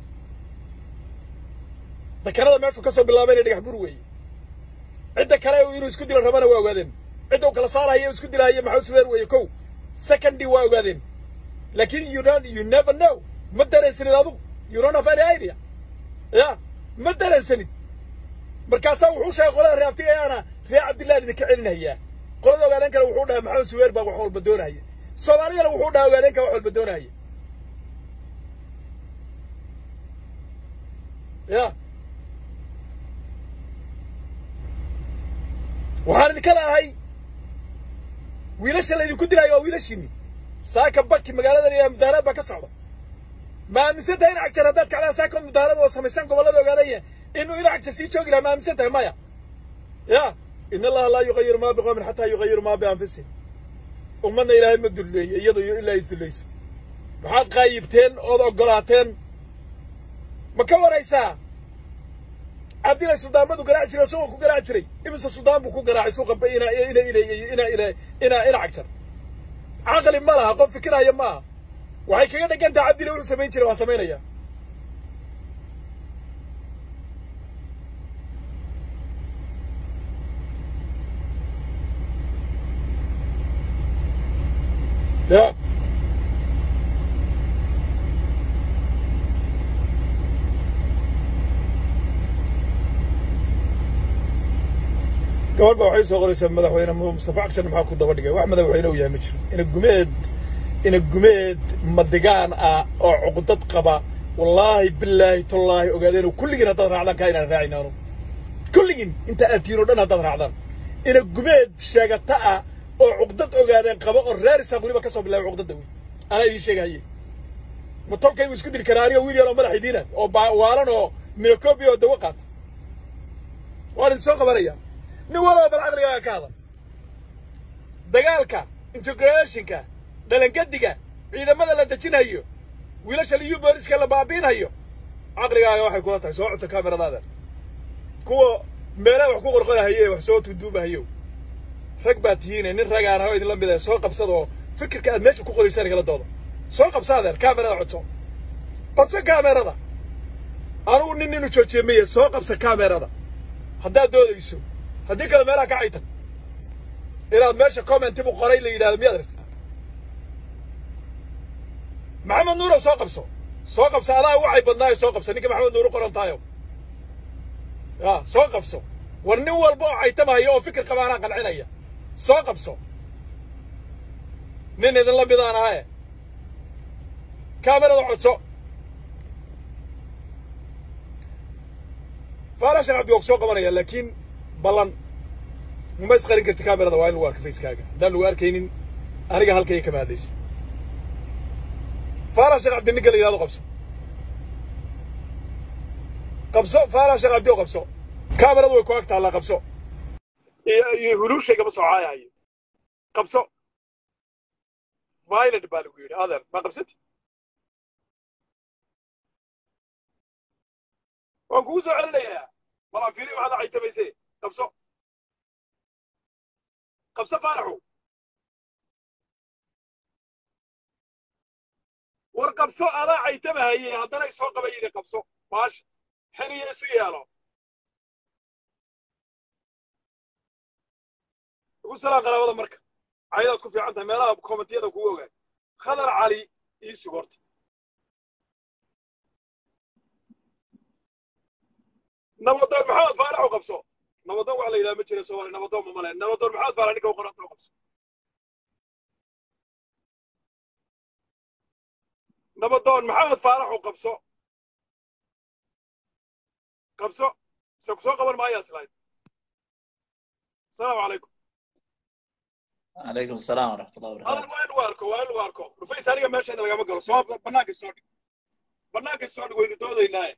dakanada meeshuu ka soo bilaabayna dhagax bur weeye cidda kale inuu isku dilo rabana waa ogaadeen cidda uu kala saarahaya isku dilahaya maxaa suweer weeye kow secondy waa ogaadeen laakiin you don't you never know ma dareensanid adugu you don't have any idea ya ma dareensanid markaasaa wuxuu sheegay qolada reer abtigayaana reer cabdillahi idinka celinayaa qolada ogaadeen kale wuxuu dhahay maxamed suweer baa wax walba doonahaya soomaaliyana wuxuu dhahay ogaadeenka wax walba doonahaya ya waxaan idinka leeahay wiilasha laydinku dilaayo waa wiilashiinni saaka baki magaaladan iyo mudaaraad baa ka socda ma aaminsan tahay in cagjar haddaad kacdaan saaka mudaarada oo samaysaan gobollada ogaadaya inuu ina cagjar sii joogi lahaa ma aaminsan tahay maya ya in allaha laa yuqayiru maa biqowmin xataa yuqayiru maa bianfusihim ummadna ilaahay ma dulleeyo iyado iyo ilaa isdullayso waxaad qaayibteen ood oggolaateen ma ka waraysaa cabdilay suldaanbadu garaaci jiray suuqa ku garaaci jiray imise suldaan buu ku garaacay suuqa ba ina ina ina ina ina ina ina cagjar caqli ma laha qof fikiraya ma aha waxay kaga dhegan tahay cabdilay wuxuu samayn jiray waan samaynaya ya gabadh ba waxay soo qoraysaa madaxweyne mustafa cagsan maxaa ku daba dhigay wax madaxweyne u yahay ma jiro ina gumeed ina gumeed madigaan ah oo cuqdad qaba wallaahi bilaahi tallaahi ogaadeen kulligiin haddaad raacdaan kaa inaan raacin anu kulligiin inta aad tihiin oo dhan haddaad raacdaan ina gumeed sheegata ah oo cuqdad ogaadeen qaba oo raarisaa weliba ka soo bilaabay cuqdadda wey anaa idiin sheegahaye ma tolkaybu isku diri karaa aniga wiil yar oo madax idiina oo waalan oo minocopia oo dawo qaata waan idin soo qabanaya nin walaba bal caqligaaga ka hadal dagaalka integrationka dhalangadiga ciidamada la dejinhayo wiilasha liyu booliska la baabiinhayo caqligaaga waxay kula tahay soo codsa kameradaada kuwa meelaha wax ku qorqonahayo ee wax soo tuduubahayo rag baa tihiine nin ragaan ha idinla mid soo qabsada oo fikirka aad meesha ku qoraysaan igala dooda soo qabsa adeer kamerada codso codso kamerada anugu nin inu joojiye maye soo qabsa kamerada haddaad doodayso haddii kale meelaha ka caytan inaad meesha commentibu qoray la yidhahdo miyaad aragti maxamed nuurow soo qabso soo qabso adaa waxay badnaayo soo qabso ninka maxamed nuuru qoran tahayo ya soo qabso war nin walba oo caytamahayo oo fikir qabaanaa qancinaya soo qabso nin idinla midaan ahaye kaamerada codso faala sheekh cabdi waa ku soo qabanaya laakiin ballan uma isqarin karti kamerada waa in lagu arka facekaaga haddaan lagu arkaynin aniga halkaya kama hadlaysa faala sheekh cabdi ninka la yidhahdo qabso qabso faala sheekh cabdi oo qabso kameradu way ku ag taallaa qabso iyo iyo huluushaygama soo caayahayo qabso violent baa lagu yidhi adeer ma qabsati waan kugu soo celinayaa walaan fiiri waxaad caytamayse qabso qabso faaraxu war qabso adaa caytamahaye haddanay soo qaba yidhi qabso baasha xiniyo isu yeelo ugu salaan qaraabada marka caydaad ku fiican tahay meelaha kommentiyada kugu ogaay khadar cali ii sugorta nabadoon maxamed faarax u qabso nabadoon waxa la yidhaha ma jira soomaali nabadoon ma male nabadoon maxamed faarax ninka u qoranta u qabso nabadoon maxamed faarax u qabso qabso se ku soo qaban maayaa islayd asalaamu calaykum عليكم السلام ورحمة الله adan وبركاته waa in lagu arko waa in lagu arko rufays aniga meeshayna lagama galo soo bannaanka soo dhig bannaanka soo dhig waynu doodaynaaye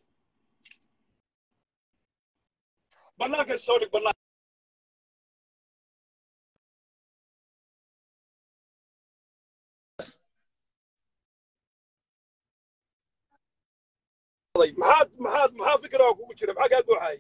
bannaanka soo dhig bannaan maxaad maxaad maxaa fikra kugu jira maxaa kaa guuxaayay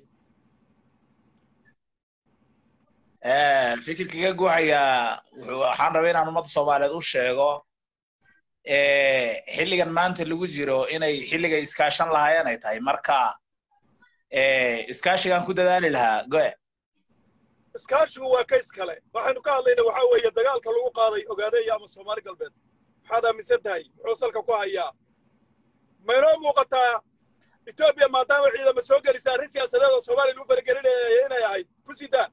آه، fikirkiga guuxaya wuxuu waxaan rabay inaan ummadda soomaaliyeed u sheego eh, xilligan maanta lagu jiro inay xilliga iskaashan lahaayeen ay tahay marka eh, iskaashigaan ku dadaali lahaa goe iskaashigu waa kays kale waxaynu ka hadlayna waxaa weeye dagaalka lagu qaaday ogaadeeya ama soomaali galbeed maxaad aaminsan tahay muxuu salka ku hayaa maynoo muuqataa etoobiya maadaama ciidama soo gelisa arrin siyaasadeed oo soomaaliya lagu faragelinaya inay ahayd ku sii daa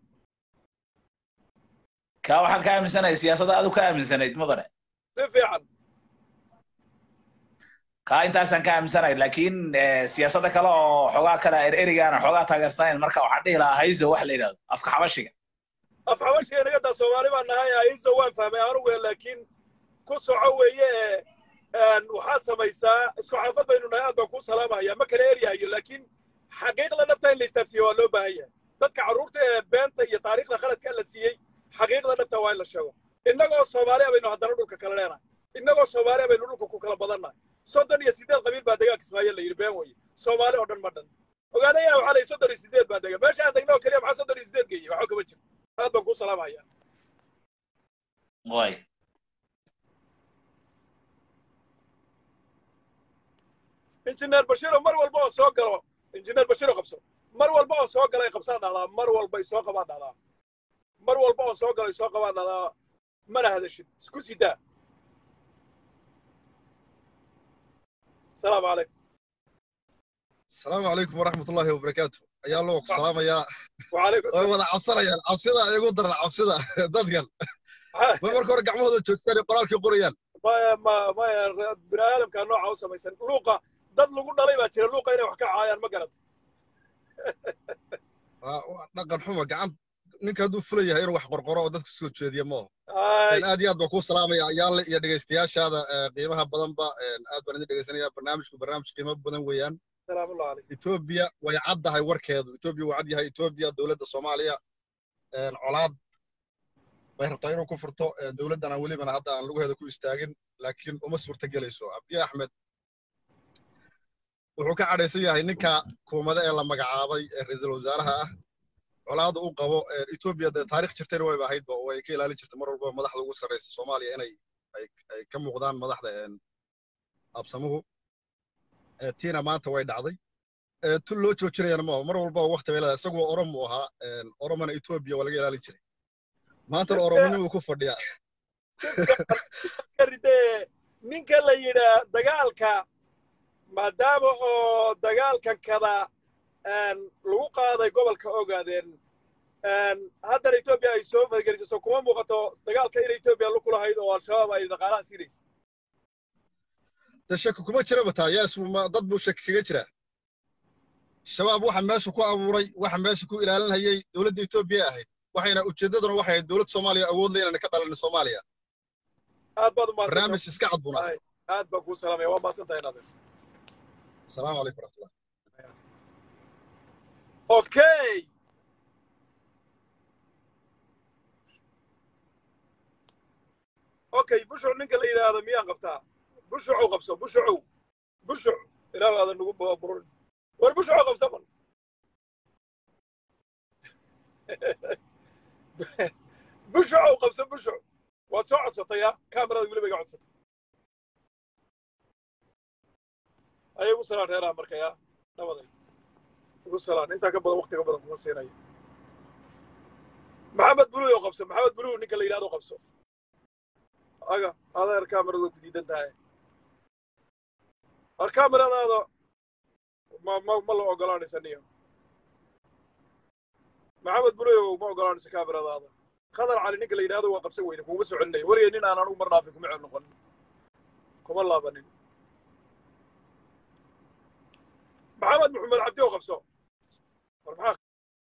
kaa waxaan ka aaminsanahay siyaasadda adu ka aaminsanayd mudane si fiican kaa intaasaan ka aaminsanahay laakiin siyaasadda kale oo xogaa kale ererigaana xogaa taageersanayn marka waxaan dhihi lahaa hayso wax la yidhahdo afka xabashiga af xabashiga inaga daa soomaali baan nahay hayso waan fahmay anugu laakiin ku soco weeye waxaad samaysaa isku xaafad baynu nahay aad baan kuu salaamaya ma kala eryahayo laakiin xaqiiqda nafta in la istaafsiiyo waa loo baahan yahay dadka carruurta ee beenta iyo taariikhda khaladka la siiyey xaqiiqda nafta waa in la sheego innagoo soomaaliya baynu haddana dhulka kala leenahay innagoo soomaaliya baynu dhulka ku kala badannahay soddon iyo siddeed qabiil baa degaanka ismaaciil la yidhi been weye soomaali oo dhan ma dhan ogaanayana waxaa layihi soddon iyo siddeed baa dega meesha aan degna oo keliya maxaa soddon iyo siddeed geeyey waxba kama jiro aad baan kuu salaamaya way injineer bashiiro mar walba oo soo galo injineer bashiiro qabso mar walba oo soo galay qabsaa dhahdaa mar walbay soo qabaa dhahdaa mar walba oo soo galay soo qabaa dhahdaa mana hadashid isku sidaa السلام عليكم السلام عليكم ورحمة الله وبركاته يا الله السلام يا وعليكم السلام ولا عبصنا يا عبصنا يقول در عبصنا ددقل ما مركو رجع مودو جوتساني قرالك قريان ما ما ما بني آدم كان نوع عوسى ما يسن لوقا dad lagu dhalay baa jira luuqa inay wax ka caayaan ma garad dhaqan xumo gacan ninka hadduu fula yahay inuu wax qorqoro oo dadka soo jeediya maaho aad iyo aad baan kuu salaamaya ayaale iyo dhegaystayaashaada qiimaha badanba aad baan idin dhegaysanaya barnaamijku barnaamij qiimo badan weeyaan etoobiya way caddahay warkeedu etoobiya waa cad yahay etoobiya dowladda soomaaliya colaad bay rabtaa inuu ku furto dowladdana welibana hadda aan lugaheeda ku istaagin laakiin uma suurta gelayso abiy axmed wuxuu ka cadhaysan yahay ninka kuumade ee la magacaabay ee ra'iisul wasaaraha ah colaada u qabo etoobiya dee taarikh jirtayna wayba ahaydba oo ay ka ilaalin jirtay mar walba madaxda ugu sarraysa soomaaliya inay ay ka muuqdaan madaxda absamuhu tiina maanta way dhacday tun loo joojinayana maaho mar walba wakti bay leedahay isagoo oromu ahaa oromona etoobiya waa laga ilaalin jiray maantana oromonimuu ku fadhiyaa ninka la yidhaa dagaalka maadaama oo dagaalkan kada lagu qaaday gobolka ogaadeen haddana etoobiya ay soo fargeliso soo kuma muuqato dagaalka in etoobiya lu kulahayd oo al-shabaab ay dhaqaalaha siinaysa de shaki kuma jiraba taa yaas dad buu shaki kaga jiraa shabaab waxa meesha ku abuuray waxa meesha ku ilaalinayay dowladda etoobiya ahayd waxayna ujeeddaduna waxay ahayd dowlad soomaaliya awood le inaan ka dhalan soomaaliya aad baad barnaamij iska cad buna aad baan kuu salaamaya waa maasantahay nadir السلام عليكم ورحمة الله اوكي اوكي بشع ninka la yidhaahdo miyaan qabtaa bushucu qabso bushucu bushuc ilaah aadan nagu burin war bushucu qabso man bushucu qabso bushuc waad soo codsatay ya kaamirada weliba iga codsatay ayay ugu salaan reeraha marka yaa nabaday ugu salaan intaa ka badan waktiga badan kuma siinayo maxamed buluw oo qabso maxamed buluw ninka la yidhahdo qabso aga adeer kaamiradu ku diidan tahay ar kaamiradaada ma ma ma la ogolaanaysa niyo maxamed buluw ma ogolaanayso kaamiradaada khadar cali ninka la yidhahdo waa qabsan weyda kuuma soo celinaya wariyay nin aan anugu mar dhaafin kuma cel noqon kuma laabanin محمد محمد عبدي وقبسو maxaa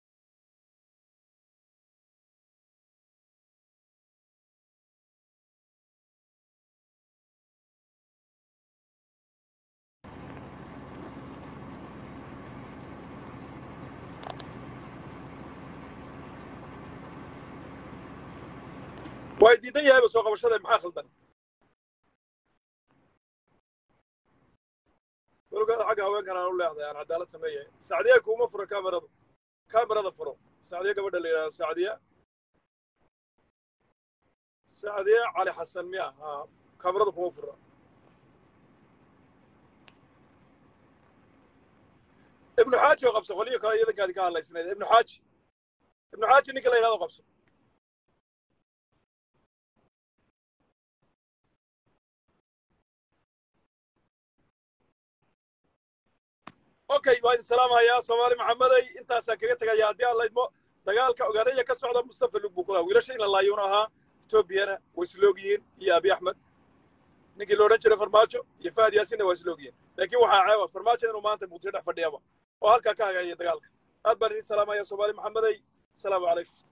way diidan yahayba soo qabashada maxaa khaldan walogaada xagga haweenkan aan u leexday aan cadaalad sameeyay sacdiya kuuma furo kaamiradu kaamirada furo sacdiya gabadha la yidhahdo sacdiya sacdiya cali xasan miya ha kaamirada kuma fura ibnu xaaji oo qabso qoliyo kale iyadankaadi ka hadlaysnayd ibnu xaaji ibnu xaaji ninka la yidhahdo qabso okay waa idin salaamayaa soomaali maxamedey intaasaan kaga tegaya haddii aan laydmo dagaalka ogaadaya ka socda mustafa lug buu ku lahaa wiilasha in la laayuuna ahaa etoobiyana way isloog yihiin iyo abi axmed ninkii la odhan jiray farmaajo iyo fahad yaasinna waa isla ogyihin laakiin waxaa ceeba farmaajo inuu maanta muqdisho dhex fadhiyaba oo halkaa ka hagaaya dagaalka aad baan idin salaamaya soomaali maxamedey asalaamu calaykum